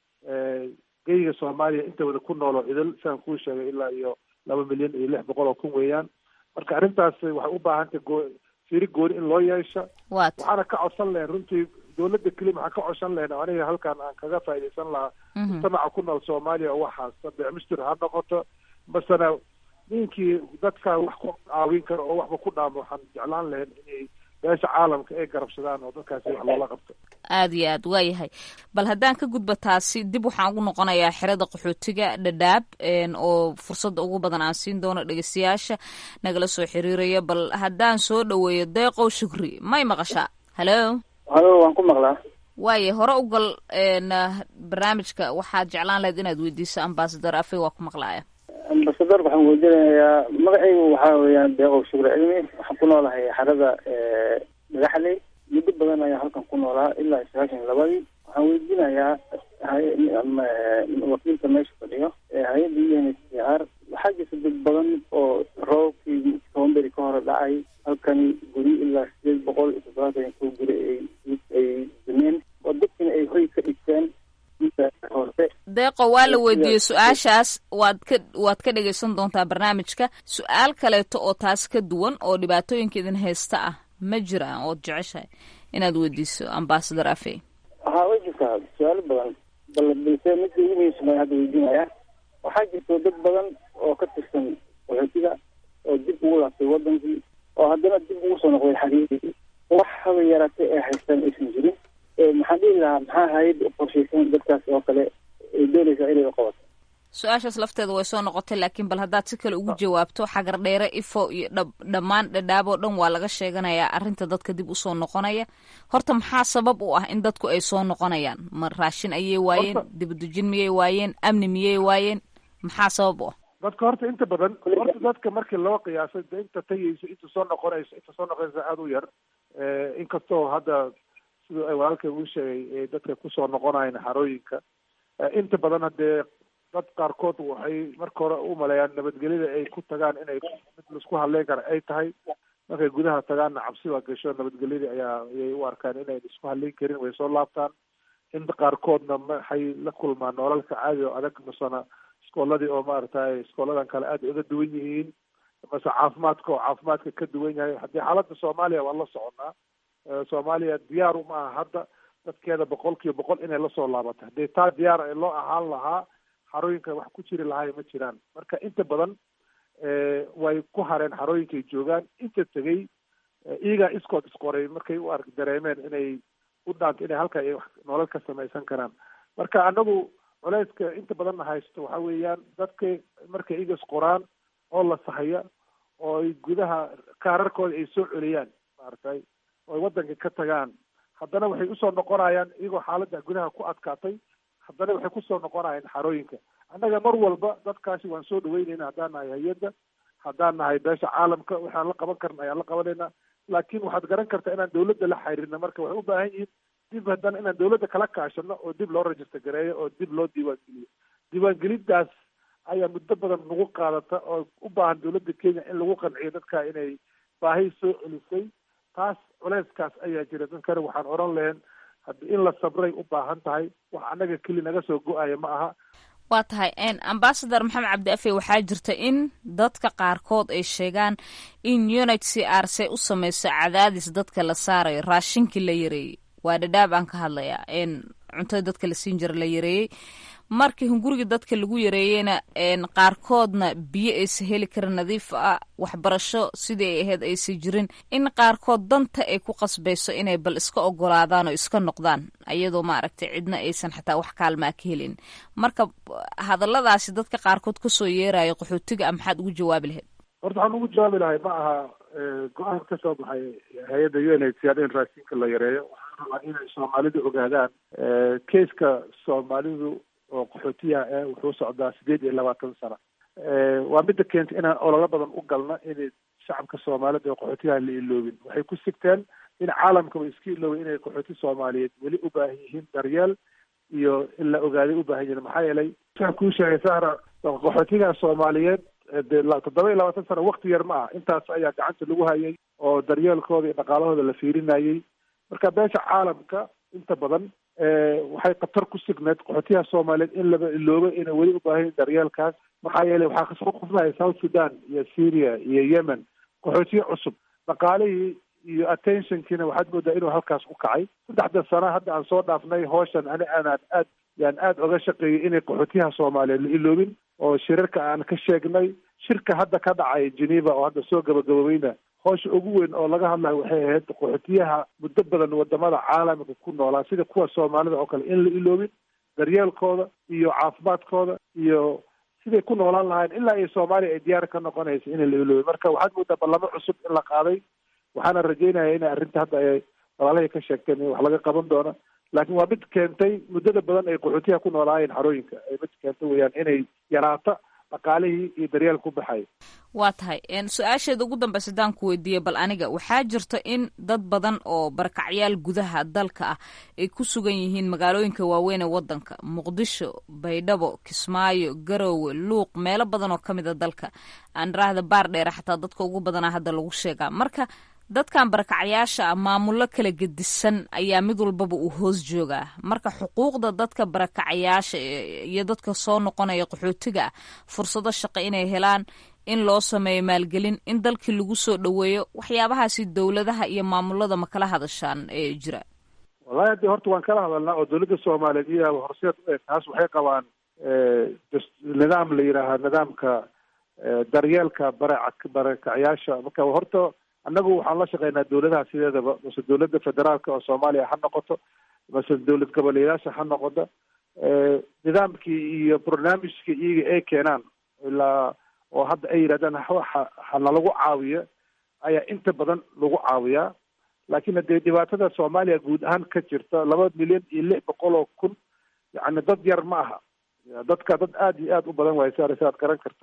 geyga soomaaliya inta wada ku nooloo idil sidaan kuu sheegay ilaa iyo laba milyan iyo lix boqol oo kun weeyaan marka arrintaas waxay u baahantay goo fiiri gooni in loo yeesha waxaana ka codsan lahayn runtii dowladda keli maxaa ka codsan lahayn oo aniga halkan aan kaga faaidaysan lahaa mujtamaca ku nool soomaaliya oo waxaas beecmistir ha noqoto masena ninkii dadka wax ku caawin karo oo waxba ku dhaamo waxaan jeclaan lahayn inay beesha caalamka ay garabsadaan oo dadkaasi wax loola qabto
aada iyo aad waayahay bal haddaan ka gudba taasi dib waxaan ugu noqonayaa xerada qaxootiga dhadhaab oo fursadda ugu badan aan siin doono dhegeystayaasha nagala soo xiriiraya bal haddaan soo dhaweeyo deeqow shukri may maqashaa halo
halo waan ku maqlaa
waaye hore u gal barnaamijka waxaad jeclaan lahayd inaad weydiiso ambasador afe waa ku maqlaaya
ambasador waxaan weydiinayaa magacaygu waxaa weeyaan deeqow shukri cilmi waxaan ku noolahay xerada dhagaxley muddo badan ayaa halkan ku noolaa ilaa sagaashan labadii waxaan weydiinayaa wakiilka meesha fadhiyo hay-adda u n h c r waxaa jirta dad badan oo roobkii tobanberi ka hore dhacay halkani guri ilaa sideed boqol iyo toddobaatan ko guri ay ay dumeen oo dadkina ay hoy ka dhigteen
deeqo waa la weydiiyey su-aashaas waad ka waad ka dhegaysan doontaa barnaamijka su-aal kaleeto oo taas ka duwan oo dhibaatooyinka idin haysta ah ma jiraan ood jeceshahay inaad weydiiso ambasador afe
haa way jirtaa su-aalo badan bal balse midka ugu muhiimsan hadda weydiinaya waxaa jirta dad badan oo ka tirsan qaxootiga oo dib ugu laabtay wadankii oo haddana dib ugu soo noqday xariirii wax haba yaraatay ay haystaan aysan jirin maxaan dhihi lahaa maxaa hay-adda u qorshaysan dadkaas oo kale ay doonaysaa inay qabato
su-aashaas lafteeda way soo noqotay laakiin bal haddaad si kale ugu jawaabto xagar dheere ifo iyo dhammaan dhadhaaboo dhan waa laga sheeganayaa arrinta dadka dib usoo noqonaya horta maxaa sabab u ah in dadku ay soo noqonayaan ma raashin ayay waayeen dibadejin miyay waayeen amni miyay waayeen maxaa sabab u ah
dadka horta inta badan horta dadka markii loo qiyaasay de inta tagayso inta soo noqonayso inta soo noqonaysa aada u yar inkastoo hadda siduu ay walaalkay uu sheegay dadka kusoo noqonayan xarooyinka inta badan haddee dad qaarkood waxay marka hore u maleeyaan nabadgelyada ay ku tagaan inay mid laisku hadleyn kara ay tahay markay gudaha tagaanna cabsi baa gasho nabadgelyadii ayaa ayay u arkaan inayn isku hadleyn karin way soo laabtaan inta qaarkoodna maxay la kulmaan nololka caadi oo adag masana iskooladii oo maaragtay iskooladan kale aada uga duwan yihiin mase caafimaadka oo caafimaadka ka duwan yahay haddii xaaladda soomaaliya waan la soconaa soomaaliya diyaar uma aha hadda dadkeeda boqol kiiba boqol inay lasoo laabato haddii taa diyaar ay loo ahaan lahaa xarooyinka wax ku jiri lahaay ma jiraan marka inta badan way ku hareen xarooyinkay joogaan inta tegey iyagaa iskood isqoray markay u ark dareemeen inay u dhaanto inay halka ay nolol ka samaysan karaan marka anagu culeyska inta badanna haysto waxa weeyaan dadka markay iyaga isqoraan oo la sahaya oo ay gudaha kaararkooda ay soo celiyaan maaragtay oo ay waddanka ka tagaan haddana waxay usoo noqonayaan iyagoo xaaladda gudaha ku adkaatay haddana waxay kusoo noqonayaan xarooyinka annaga mar walba dadkaasi waan soo dhaweynayna haddaan nahay hay-adda haddaan nahay beesha caalamka waxaan la qaban karna ayaan la qabanaynaa laakiin waxaad garan kartaa inaan dawladda la xiriirna marka waxay u baahan yihiin dib haddana inaan dawladda kala kaashano oo dib loo register gareeyo oo dib loo diiwaangeliyo diiwaangelintaas ayaa muddo badan nagu qaadata oo u baahan dawladda kenya in lagu qanciyo dadka inay baahi soo celisay taas culeyskaas ayaa jira dadkana waxaan odhan lahayn haddi in la sabray u baahan tahay wax annaga keli naga soo go-aya ma aha
waa tahay ambasador maxamed cabdi afe waxaa jirta in dadka qaarkood ay sheegaan in unit c r c u sameyso cadaadis dadka la saarayo raashinkii la yareeyey waa dhadhaab aan ka hadlayaa cuntada dadka la siin jira la yareeyey markii hungurigii dadka lagu yareeyeyna qaarkoodna biyo aysa heli karin nadiif ah waxbarasho sidii ay ahayd aysa jirin in qaarkood danta ay ku qasbayso inay bal iska ogolaadaan oo iska noqdaan ayadoo maaragtay cidna aysan xataa wax kaalmaa ka helin marka hadalladaasi dadka qaarkood kasoo yeerayo qaxootiga a maxaad ugu jawaabi lahayd
horta waxaan ugu jawaabi lahay ma aha go-aan ka soo baxay hay-adda u n h c r in raashinka la yareeyo waxaan rabaa inay soomaalidu ogaadaan keiska soomaalidu oo qaxootiyaha eh wuxuu socdaa sideed iyo labaatan sano waa midda keentay inaan ololo badan u galno inay shacabka soomaalida oo qaxootiyaha la iloobin waxay ku sigteen in caalamkaba iska iloobay inay qaxooti soomaaliyeed weli u baahan yihiin daryeel iyo in la ogaaday u baahan yihiin maxaa yeelay waxaan kuu sheegay sahra qaxootiyaha soomaaliyeed de toddoba iyo labaatan sano wakti yar ma ah intaas ayaa gacanta lagu hayay oo daryeelkooda iyo dhaqaalahooda la fiirinayay marka beesha caalamka inta badan waxay khatar ku signeed qaxootiyaha soomaaliyeed in laba iloobo inay weli u baahan daryeelkaas maxaa yeelay waxaa kasoo qufnaya south sudan iyo syria iyo yemen qaxootiye cusub dhaqaalihii iyo attentionkiina waxaad moodaa inuu halkaas u kacay saddexda sano hadda aan soo dhaafnay hooshan ani aanaan aad yaan aada oga shaqeeyay inay qaxootiyaha soomaaliyeed la iloobin oo shirarka aan ka sheegnay shirka hadda ka dhacay geneva oo hadda soo gabagaboobeyna hoosha ugu weyn oo laga hadlayo waxay ahayd qaxootiyaha muddo badan wadamada caalamka ku noolaa sida kuwa soomaalida oo kale in la iloobin daryeelkooda iyo caafimaadkooda iyo siday ku noolaan lahayn ilaa iyo soomaaliya ay diyaar ka noqonaysa in la iloobin marka waxaad moodaa ballamo cusub in la qaaday waxaana rajeynaya inay arrinta hadda ay walaalahay ka sheegteen in wax laga qaban doono laakiin waa mid keentay muddada badan ay qaxootiyaha ku noolaayeen xarooyinka ay mid keentay weyaan inay yaraato dhaqaalihii iyo daryeel ku baxay
waa tahay su-aasheeda ugu dambeysa hadaan ku weydiiyey bal aniga waxaa jirta in dad badan oo barakacyaal gudaha dalka ah ay ku sugan yihiin magaalooyinka waaweyn ee wadanka muqdisho baydhabo kismaayo garowe luuq meelo badan oo ka mid a dalka aandraahda baar dheere xataa dadka ugu badanaa hadda lagu sheegaa marka dadkan barakacyaasha ah maamullo kala gedisan ayaa mid walbaba uu hoos joogaa marka xuquuqda dadka barakacyaasha iyo dadka soo noqonaya qaxootiga ah fursado shaqo inay helaan in loo sameeyo maalgelin in dalkii lagu soo dhoweeyo waxyaabahaasi dowladaha iyo maamulada ma kala hadashaan ee jira
wallahi haddi horta waan kala hadalnaa oo dowladda soomaaliyeed iyo horseed u eg taas waxay qabaan nidaam la yidhaaha nidaamka daryeelka bara barakacyaasha marka horta annagu waxaan la shaqeynaa dowladaha sideedaba mase dowladda federaalka oo soomaaliya ha noqoto mase dowlad goboleyaasha ha noqoto nidaamkii iyo barnaamijka iyaga ay keenaan ilaa oo hadda ay yidhahdaan ha hanalagu caawiyo ayaa inta badan lagu caawiyaa laakiin hadee dhibaatada soomaaliya guud ahaan ka jirta laba milyan iyo lix boqol oo kun yacni dad yar ma aha dadka dad aada iyo aada u badan waayo sa saad garan karta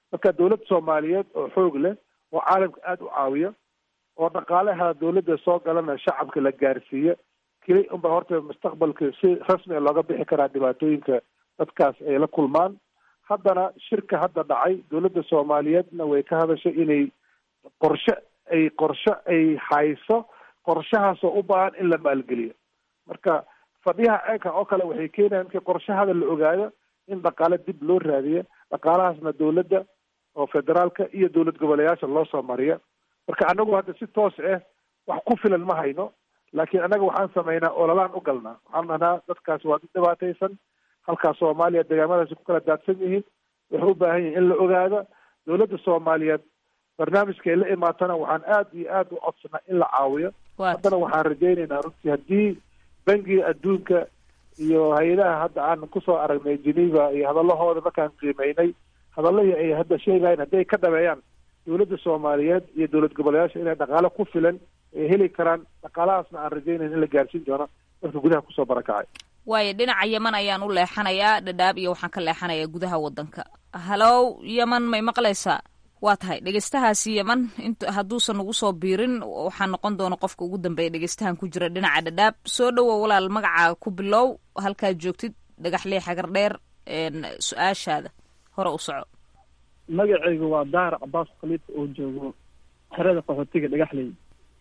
marka dowlad soomaaliyeed oo xoog leh oo caalamka aada u caawiya oo dhaqaalaha dowladda soo galana shacabka la gaarsiiya keli unba horta mustaqbalka si rasmi a looga bixi karaa dhibaatooyinka dadkaas ay la kulmaan haddana shirka hadda dhacay dowladda soomaaliyeedna way ka hadashay inay qorshe ay qorshe ay hayso qorshahaasoo u baahan in la maalgeliyo marka fadhiyaha ceelka oo kale waxay keenayaan markii qorshahada la ogaado in dhaqaale dib loo raadiyo dhaqaalahaasna dowladda oo federaalka iyo dowlad goboleyaasha loo soo mariya marka anagu hadda si toos ah wax ku filan ma hayno laakiin annaga waxaan samaynaa ololaan u galnaa waxaan dhahnaa dadkaas waa dad dhibaataysan halkaas soomaaliya deegaamadaasi ku kala daadsan yihiin waxay u baahan yihin in la ogaado dowladda soomaaliyeed barnaamijka ay la imaatana waxaan aada iyo aada u codsanaa in la caawiyo haddana waxaan rajaynaynaa runtii haddii bangiga adduunka iyo hay-adaha hadda aan kusoo aragnay geneva iyo hadalahooda markaan qiimeynay hadalahii ay hadda sheegayen hadday ka dhabeeyaan dowladda soomaaliyeed iyo dowlad goboleyaasha inay dhaqaale ku filan ay heli karaan dhaqaalahaasna aan rajaynayn in la gaarsiin doono dadka gudaha kusoo barakacay
waayo dhinaca yeman ayaan u leexanayaa dhadhaab iyo waxaan ka leexanayaa gudaha waddanka halow yeman may maqlaysaa waa tahay dhegeystahaasi yeman int hadduusan nagu soo biirin waxaa noqon doona qofka ugu dambeeya dhegeystahan ku jira dhinaca dhadhaab soo dhowow walaal magacaa ku bilow halkaad joogtid dhagaxlee xagar dheer su-aashaada hore u soco
magacaygu waa daar cabaas khaliif oo joogo xerada qaxootiga dhagaxley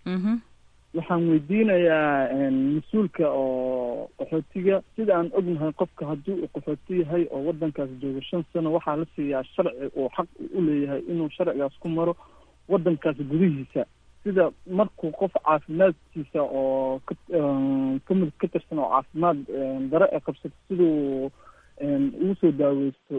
waxaan weydiinayaa mas-uulka oo qaxootiga sida aan ognahay qofka haddii uu qaxooti yahay oo waddankaas joogo shan sano waxaa la siiyaa sharci uu xaq u leeyahay inuu sharcigaas ku maro waddankaas gudihiisa sida markuu qof caafimaadkiisa oo ka kamid ka tirsan oo caafimaad dare ee qabsato siduu ugu soo daaweysto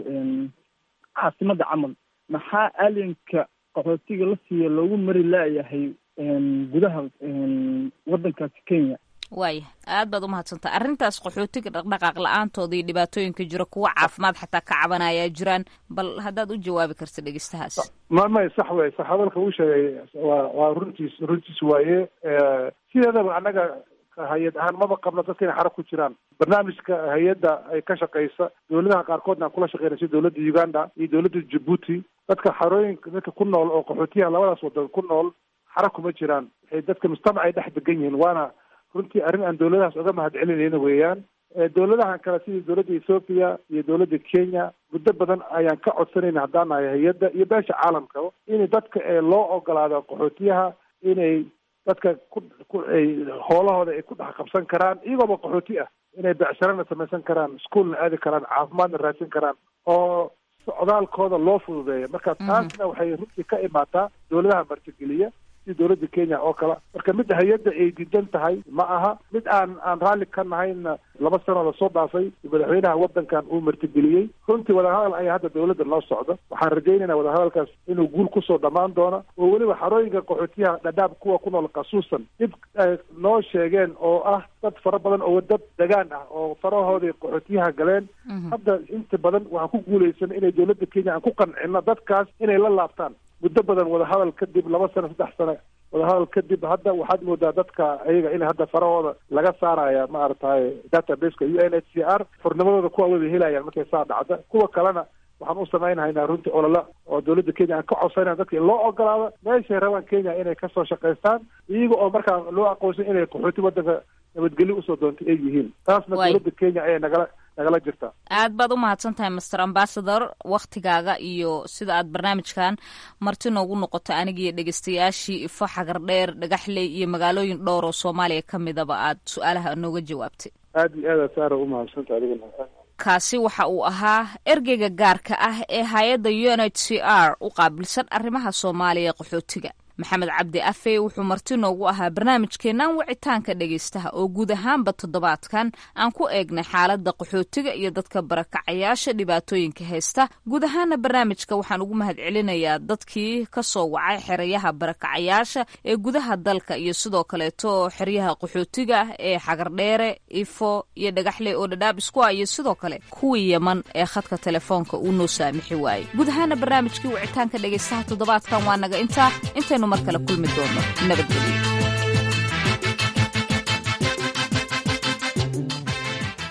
caasimadda camal maxaa alienka qaxootiga la siiya loogu mari laayahay gudaha waddankaasi kenya
waaya aad baad umahadsantaa arrintaas qaxootiga dhaqdhaqaaq la-aantooda iyo dhibaatooyinka jira kuwa caafimaad xataa ka cabanayaa jiraan bal haddaad u jawaabi karta dhegeystahaas
ma may sax wey sax hadalka uu sheegay waa waa runtiis runtiis waaye sideedaba annaga hay-ad ahaan maba qabno dadka inay xara ku jiraan barnaamijka hay-adda ay ka shaqeysa dowladaha qaarkoodna aan kula shaqeyna sida dowladda uganda iyo dowladda jabuuti dadka xarooyinka dadka ku nool oo qaxootiyaha labadaas wadan ku nool xara kuma jiraan waxay dadka mujtamac ay dhex degan yihiin waana runtii arrin aan dowladahaas uga mahad celinayna weeyaan dowladahan kale sidii dowladda ethoopia iyo dowladda kenya muddo badan ayaan ka codsanayna haddaan nahay hay-adda iyo beesha caalamkaba in dadka ee loo ogolaado qaxootiyaha inay dadka ku ku ay hoolahooda ay ku dhex qabsan karaan iyagooba qaxooti ah inay becsharana samaysan karaan iskuolna aadi karaan caafimaadna raadsan karaan oo socdaalkooda loo fududeeya marka taasna waxay runtii ka imaataa dowladaha martigeliya si dowladda kenya oo kale marka mid hay-adda ay diidan tahay ma aha mid aan aan raalli ka nahayna laba sanoo lasoo dhaafay madaxweynaha waddankan uu martigeliyey runtii wadahadal ayaa hadda dowladda noo socda waxaan rajaynaynaa wadahadalkaas inuu guul kusoo dhammaan doono oo weliba xarooyinka qaxootiyaha dhadhaab kuwa ku nool khasuusan dib noo sheegeen oo ah dad fara badan oo dad degaan ah oo farahoodii qaxootiyaha galeen hadda inta badan waxaan ku guulaysan inay dowladda kenya aan ku qancino dadkaas inay la laabtaan muddo badan wadahadal kadib laba sano saddex sano wadahadal kadib hadda waxaad moodaa dadka ayaga in hadda farahooda laga saaraya maaragtay databaseka u n h c r xurnimadooda kuwa wada helayaan markay saa dhacda kuwa kalena waxaan u samaynahaynaa runtii olole oo dowladda kenya aan ka codsanayna dadka in loo ogolaado meeshay rabaan kenya inay kasoo shaqaystaan iyaga oo markaa loo aqoonsan inay qaxooti waddanka nabadgelyo usoo doontay ay yihiin taasna dowladda kenya ayay nagala nagala jirtaa
aad baad u mahadsan tahay master ambassador waktigaaga iyo sida aad barnaamijkan marti noogu noqoto aniga iyo dhegeystayaashii ifo xagardheer dhagaxley iyo magaalooyin dhowr oo soomaaliya ka midaba aad su-aalaha nooga jawaabtay
aad iyo aad saara u mahadsanta adiguna
kaasi waxa uu ahaa ergeyga gaarka ah ee hay-adda u n h c r u qaabilsan arrimaha soomaaliya qaxootiga maxamed cabdi afe wuxuu marti noogu ahaa barnaamijkeennan wicitaanka dhegaystaha oo guud ahaanba toddobaadkan aan ku eegnay xaaladda qaxootiga iyo dadka barakacayaasha dhibaatooyinka haysta guud ahaana barnaamijka waxaan ugu mahad celinayaa dadkii ka soo wacay xerayaha barakacayaasha ee gudaha dalka iyo sidoo kaleeto xeryaha qaxootiga ee xagardheere ifo iyo dhagaxley oo dhadhaab isku ah iyo sidoo kale kuwii yeman ee khadka telefoonka uu noo saamixi waayey guud ahaana barnaamijkii wicitaanka dhegaystaha toddobaadkan waa naga intaa intaynu mar kale kulmi doono nabadgelyo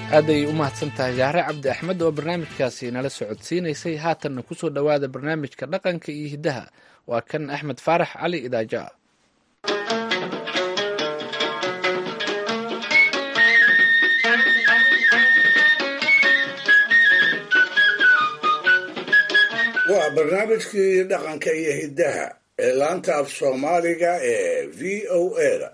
aaday u mahadsan tahay jahre cabdi axmed oo barnaamijkaasi nala socodsiinaysay haatanna kusoo dhowaada barnaamijka dhaqanka iyo hiddaha waa kan axmed faarax cali idaaja
waa barnaamijkii dhaqanka iyo hiddaha ee laanta af soomaaliga ee v o a-da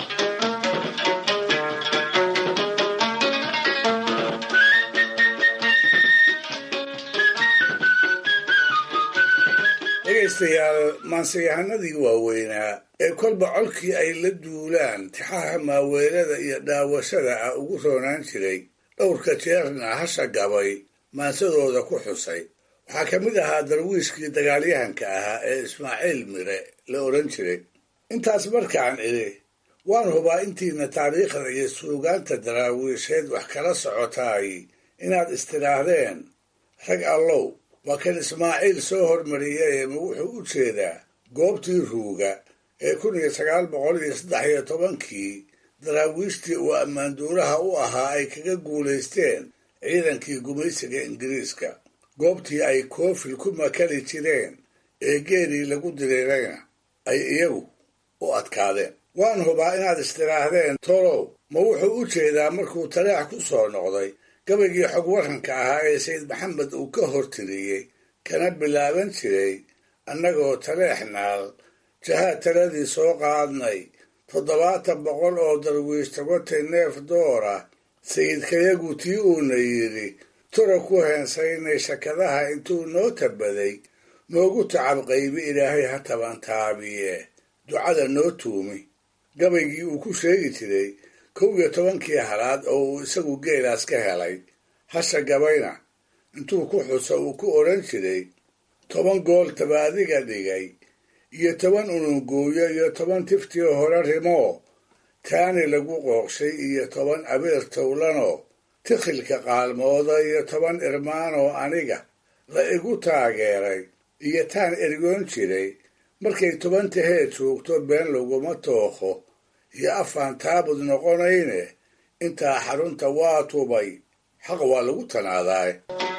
dhegaystayaal maansayahanadii waaweynaa ee kolba colkii ay la duulaan tixaha maaweelada iyo dhaawashada ah ugu roonaan jiray dhowrka jeerna hasha gabay maansadooda ku xusay waxaa ka mid ahaa darwiishkii dagaalyahanka ahaa ee ismaaciil mire la odhan jiray intaas markaan idhi waan hubaa intiina taariikhda iyo suugaanta daraawiisheed wax kala socotaay inaad istidhaahdeen rag allow waa kan ismaaciil soo hormariyay ma wuxuu u jeedaa goobtii ruuga ee kun iyo sagaal boqol iyo saddex iyo tobankii daraawiishtii uu ammaanduuraha u ahaa ay kaga guulaysteen ciidankii gumaysiga ingiriiska goobtii ay koofil ku makali jireen ee geelii lagu diriirayna ay iyagu u adkaadeen waan hubaa inaad istidhaahdeen tolow ma wuxuu u jeedaa markuu taleex ku soo noqday gabaygii xog waranka ahaa ee sayid maxamed uu ka hortiriyey kana bilaaban jiray annagoo taleexnaal jahaad taladii soo qaadnay toddobaatan boqol oo darwiish tagotay neef doora sayidkayagu tii uuna yidhi tura ku heensaynay shakadaha intuu noo tabaday noogu tacab qaybi ilaahay ha tabantaabiye ducada noo tuumi gabaygii uu ku sheegi jiray kow iyo tobankii halaad oo uu isagu geelaas ka helay hasha gabayna intuu ku xuso uu ku odhan jiray toban gool tabaadiga dhigay iyo toban unungooyo iyo toban tiftii hore rimoo taani lagu qooqshay iyo toban abeer towlanoo tikhilka qaalmooda iyo toban irmaanoo aniga la igu taageeray iyo taan ergoon jiray markay toban tahee joogto been laguma tookho iyo afaan taabud noqonayne intaa xarunta waa tubay xaq waa lagu tanaadaay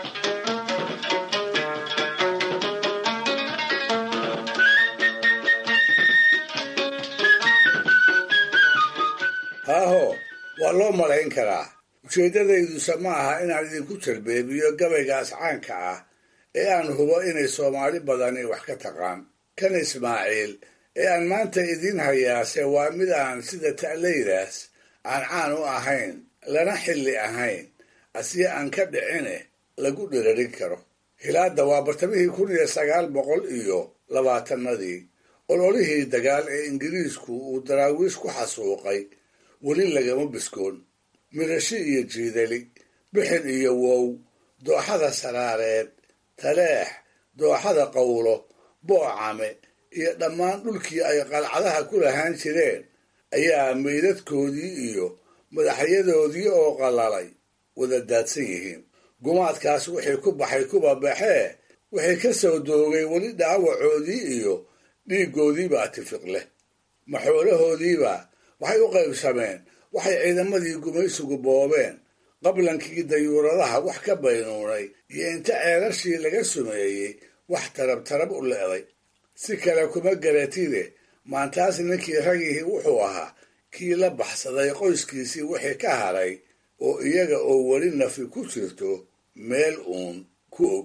haaho waa loo malayn karaa ujeeddadayduse ma aha inaan idinku jalbeebiyo gabaygaas caanka ah ee aan hubo inay soomaali badani wax ka taqaan kan ismaaciil ee aan maanta idiin hayaase waa mid aan sida ta'laydaas aan caan u ahayn lana xilli ahayn asiye aan ka dhicine lagu dhirarin karo hilaadda waa bartamihii kun iyo sagaal boqol iyo labaatanadii ololihii dagaal ee ingiriisku uu daraawiish ku xasuuqay weli lagama biskoon mirashi iyo jiidali bixin iyo wow dooxada saraareed taleex dooxada qawlo boocame iyo dhammaan dhulkii ay qalcadaha ku lahaan jireen ayaa meydadkoodii iyo madaxyadoodii oo qallalay wada daadsan yihiin gumaadkaas wixii ku baxay kuba baxee wixii ka soo doogay weli dhaawacoodii iyo dhiiggoodiibaa tifiq leh maxoolahoodiiba waxay u qaybsameen waxay ciidamadii gumaysigu boobeen qablankii dayuuradaha wax ka baynuunay iyo inta ceelashii laga sumeeyey wax tarab tarab u le'day si kale kuma garatide maantaas ninkii ragihii wuxuu ahaa kii la baxsaday qoyskiisii wixii ka haray oo iyaga oo weli nafi ku jirto meel uun ku og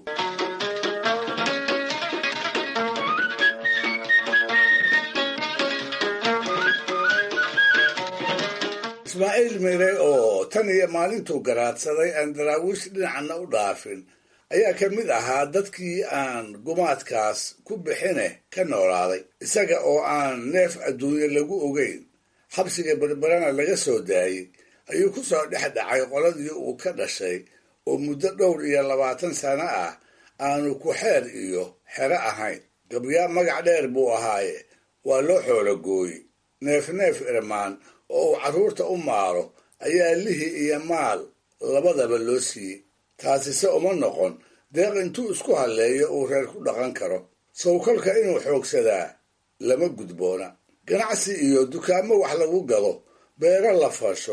ismaaciil mire oo tan iyo maalintuu garaadsaday aan daraawiish dhinacna u dhaafin ayaa ka mid ahaa dadkii aan gumaadkaas ku bixine ka noolaaday isaga oo aan neef adduunye lagu ogeyn xabsiga berberana laga soo daayey ayuu ku soo dhex dhacay qoladii uu ka dhashay oo muddo dhowr iyo labaatan sano ah aanu ku xeer iyo xero ahayn gabyaa magac dheer buu ahaaye waa loo xoolo gooye neef neef irmaan oo uu carruurta u maaro ayaa lihi iyo maal labadaba loo siiyey taasise uma noqon deeq intuu isku halleeyo uu reer ku dhaqan karo sawkolka inuu xoogsadaa lama gudboona ganacsi iyo dukaamo wax lagu gado beero la fasho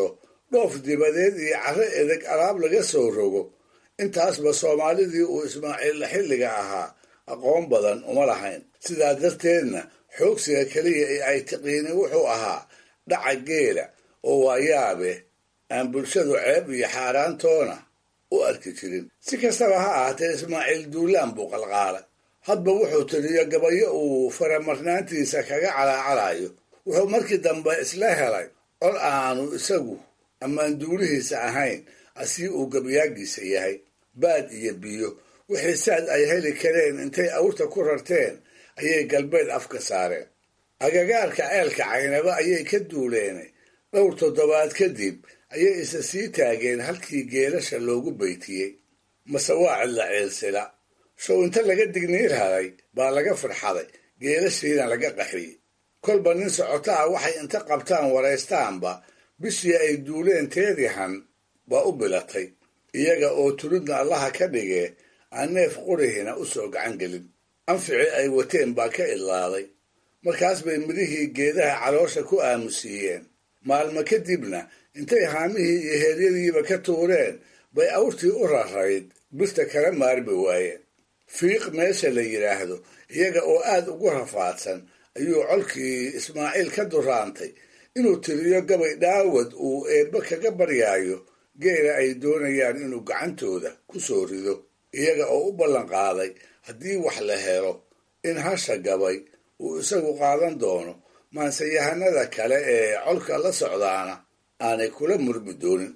dhoof dibadeed iyo carro edeg alaab laga soo rogo intaasba soomaalidii uu ismaaciil xilliga ahaa aqoon badan uma lahayn sidaa darteedna xoogsiga keliya ee ay tiqiinin wuxuu ahaa dhaca geela oo waayaabe aan bulshadu ceeb iyo xaaraantoona u arki jirin si kastaba ha ahaatee ismaaciil duulaan buu qalqaalay hadba wuxuu tiriyo gabayo uu faramarnaantiisa kaga calaacalayo wuxuu markii dambe isla helay cod aanu isagu ammaan duulihiisa ahayn asii uu gabayaagiisa yahay baad iyo biyo wixii saad ay heli kareen intay awrta ku rarteen ayay galbeed afka saareen agagaarka ceelka caynaba ayay ka duuleenay dhowr toddobaad kadib ayay isa sii taageen halkii geelasha loogu baytiyey mase waa cidla ciilsila show inta laga digniir haday baa laga farxaday geelashiina laga qaxiyey kolba nin socota ah waxay inta qabtaan waraystaanba bishii ay duuleen teedihan baa u bilatay iyaga oo tulidna allaha ka dhigee aan neef qurihina u soo gacan gelin anfici ay wateen baa ka idlaaday markaas bay midhihii geedaha caloosha ku aamusiiyeen maalmo kadibna intay haamihii iyo heeryadiiba ka tuureen bay awrtii u rarayd birta kala maarmi waayeen fiiq meesha la yidhaahdo iyaga oo aad ugu rafaadsan ayuu colkii ismaaciil ka duraantay inuu tiriyo gabay dhaawad uu eebbe kaga baryaayo geela ay doonayaan inuu gacantooda ku soo rido iyaga oo u ballan qaaday haddii wax la helo in hasha gabay uu isagu qaadan doono maanseyahanada kale ee colka la socdaana aanay kula murmi doonin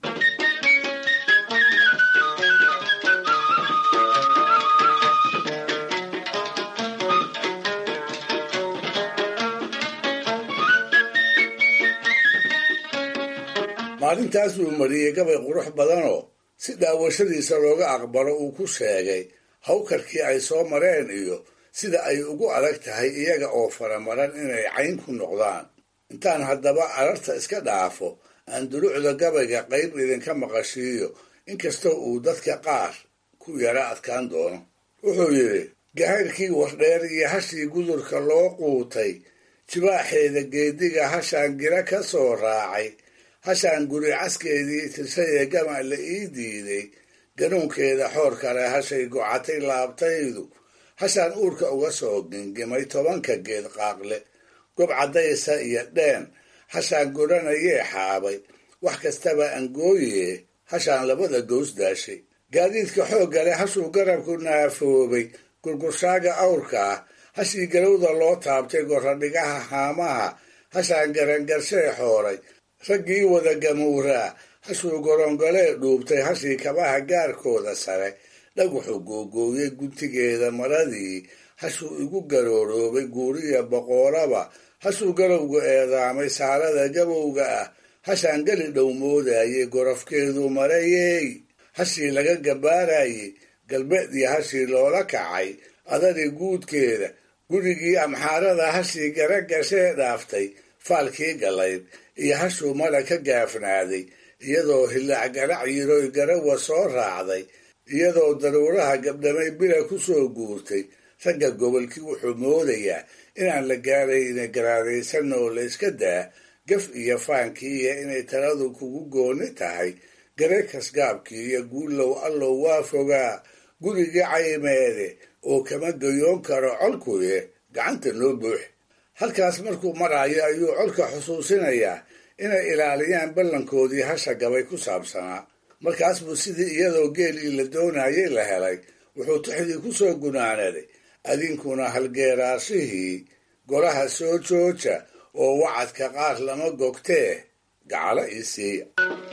maalintaas uu mariyey gabay qurux badanoo si daawashadiisa looga aqbalo uu ku sheegay hawkarkii ay soo mareen iyo sida ay ugu adag tahay iyaga oo faramaran inay cayn ku noqdaan intaan haddaba ararta iska dhaafo aan dulucda gabayga qayb idinka maqashiiyo inkastoo uu dadka qaar ku yara adkaan doono wuxuu yidhi gahayrkii wardheer iyo hashii gudurka loo quutay jibaaxeeda geediga hashaan gira ka soo raacay hashaan guri caskeedii tirsadee gama la ii diiday ganuunkeeda xoor kale hashay gocatay laabtaydu hashaan uurka uga soo gingimay tobanka geed qaaqle gob caddaysa iyo dheen hashaan godhanayee xaabay wax kastaba angooye hashaan labada gows daashay gaadiidka xoogga leh hashuu garabku naafoobay gurgurshaaga awrka ah hashii galowda loo taabtay goradhigaha haamaha hashaan garangarshee xooray raggii wada gamuuraa hashuu gorongolee dhuubtay hashii kabaha gaarkooda sare dhaguxu googooyey guntigeeda maradii hashuu igu garooroobay guuriya boqoolaba hashuu galowga eedaamay saalada gabowga ah hashaan geli dhow moodayey gorofkeedu marayey hashii laga gabaarayey galbeedii hashii loola kacay adadii guudkeeda gurigii amxaarada hashii gara gashee dhaaftay faalkii galayd iyo hashuu mala ka gaafnaaday iyadoo hillaac garac yiroy garawa soo raacday iyadoo daruuraha gabdhamay bila ku soo guurtay ragga gobolkii wuxuu moodayaa inaan la gaarayna garaadaysan oo la iska daa gaf iyo faankii iyo inay taladu kugu gooni tahay gareekas gaabkii iyo guullow allow waa fogaa gurigii caymeede oo kama gayoon karo colkuye gacanta noo buux halkaas markuu maraayo ayuu colka xusuusinayaa inay ilaaliyaan ballankoodii hasha gabay ku saabsanaa markaas buu sidii iyadoo geelii la doonayay la helay wuxuu tixdii ku soo gunaanaday adinkuna halgeeraashihii golaha soo jooja oo wacadka qaar lama gogtee gacalo ii siiya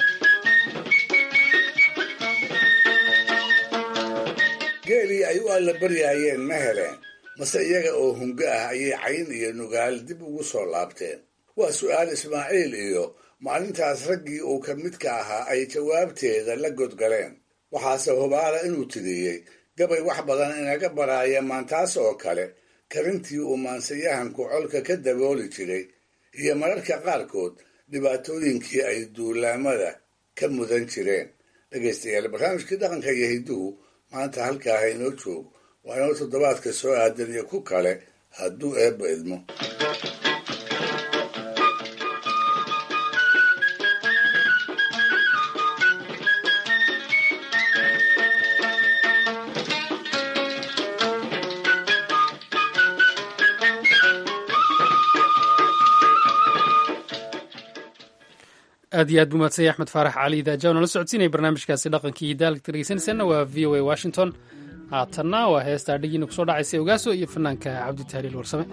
geelii ay u alla baryaayeen ma heleen mase iyaga oo hungo ah ayay cayn iyo nugaal dib ugu soo laabteen waa su'aal ismaaciil iyo maalintaas raggii uu ka midka ahaa ay jawaabteeda la godgaleen waxaase hubaala inuu tiriyey gabay wax badan inaga baraaya maantaas oo kale karintii uu maansayahanku colka ka dabooli jiray iyo mararka qaarkood dhibaatooyinkii ay duulaamada ka mudan jireen dhegaystayaal barnaamijkii dhaqanka iyo hidduhu maanta halkaaha inoo joogo waa inoo toddobaadka soo aadan iyo ku kale hadduu eebba idmo
aad iyo aad buu mahadsanya axmed faarax cali daaja nala socodsiinaya barnaamijkaasi dhaqankii iyo daalka dhegeysanaysaana waa v o a washington haatanna waa heesta adhigiina kusoo dhacaysa ogaaso iyo fanaanka cabdi tahliil warsame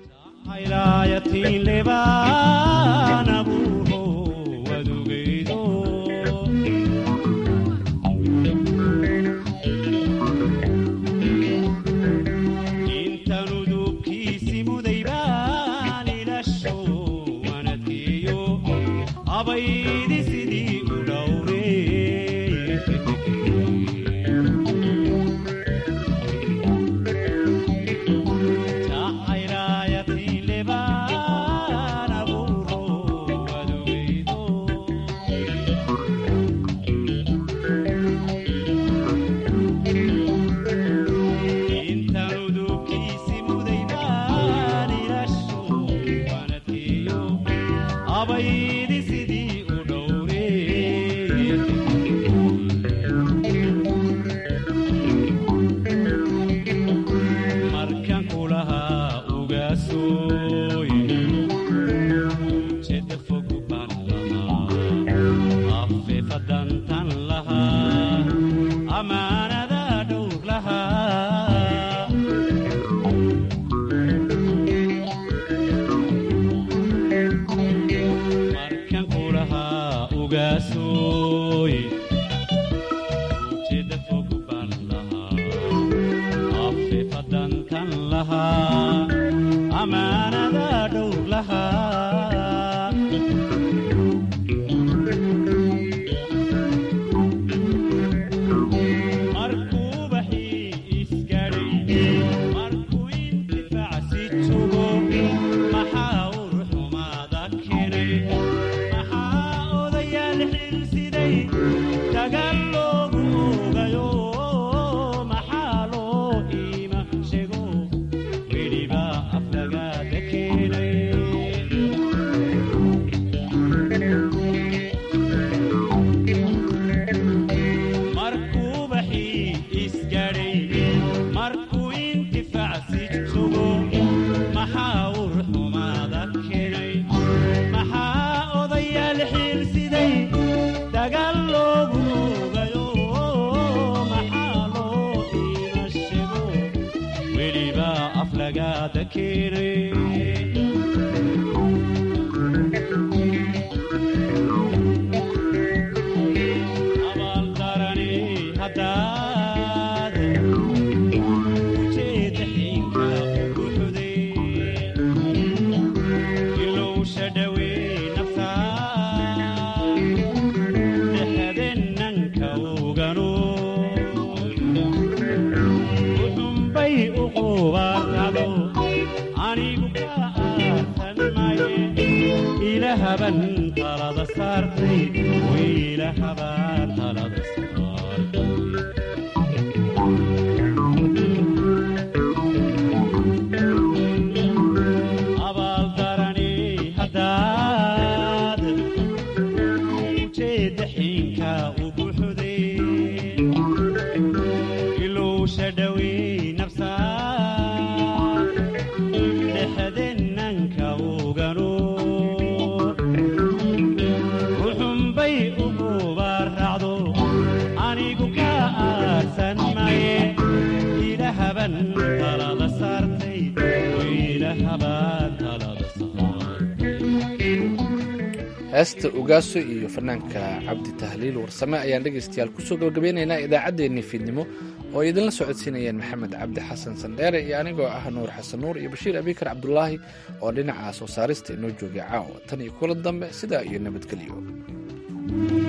heesta ogaaso iyo fanaanka cabdi tahliil warsame ayaan dhegaystayaal kusoo gabagabeynaynaa idaacaddeenii fiidnimo oo ay idinla socodsiinayeen maxamed cabdi xasan sandheere iyo anigoo ah nuur xasan nuur iyo bashiir abikar cabdulaahi oo dhinaca soo saarista inoo joogay caawa tan iyo kula dambe sidaa iyo nabadgelyo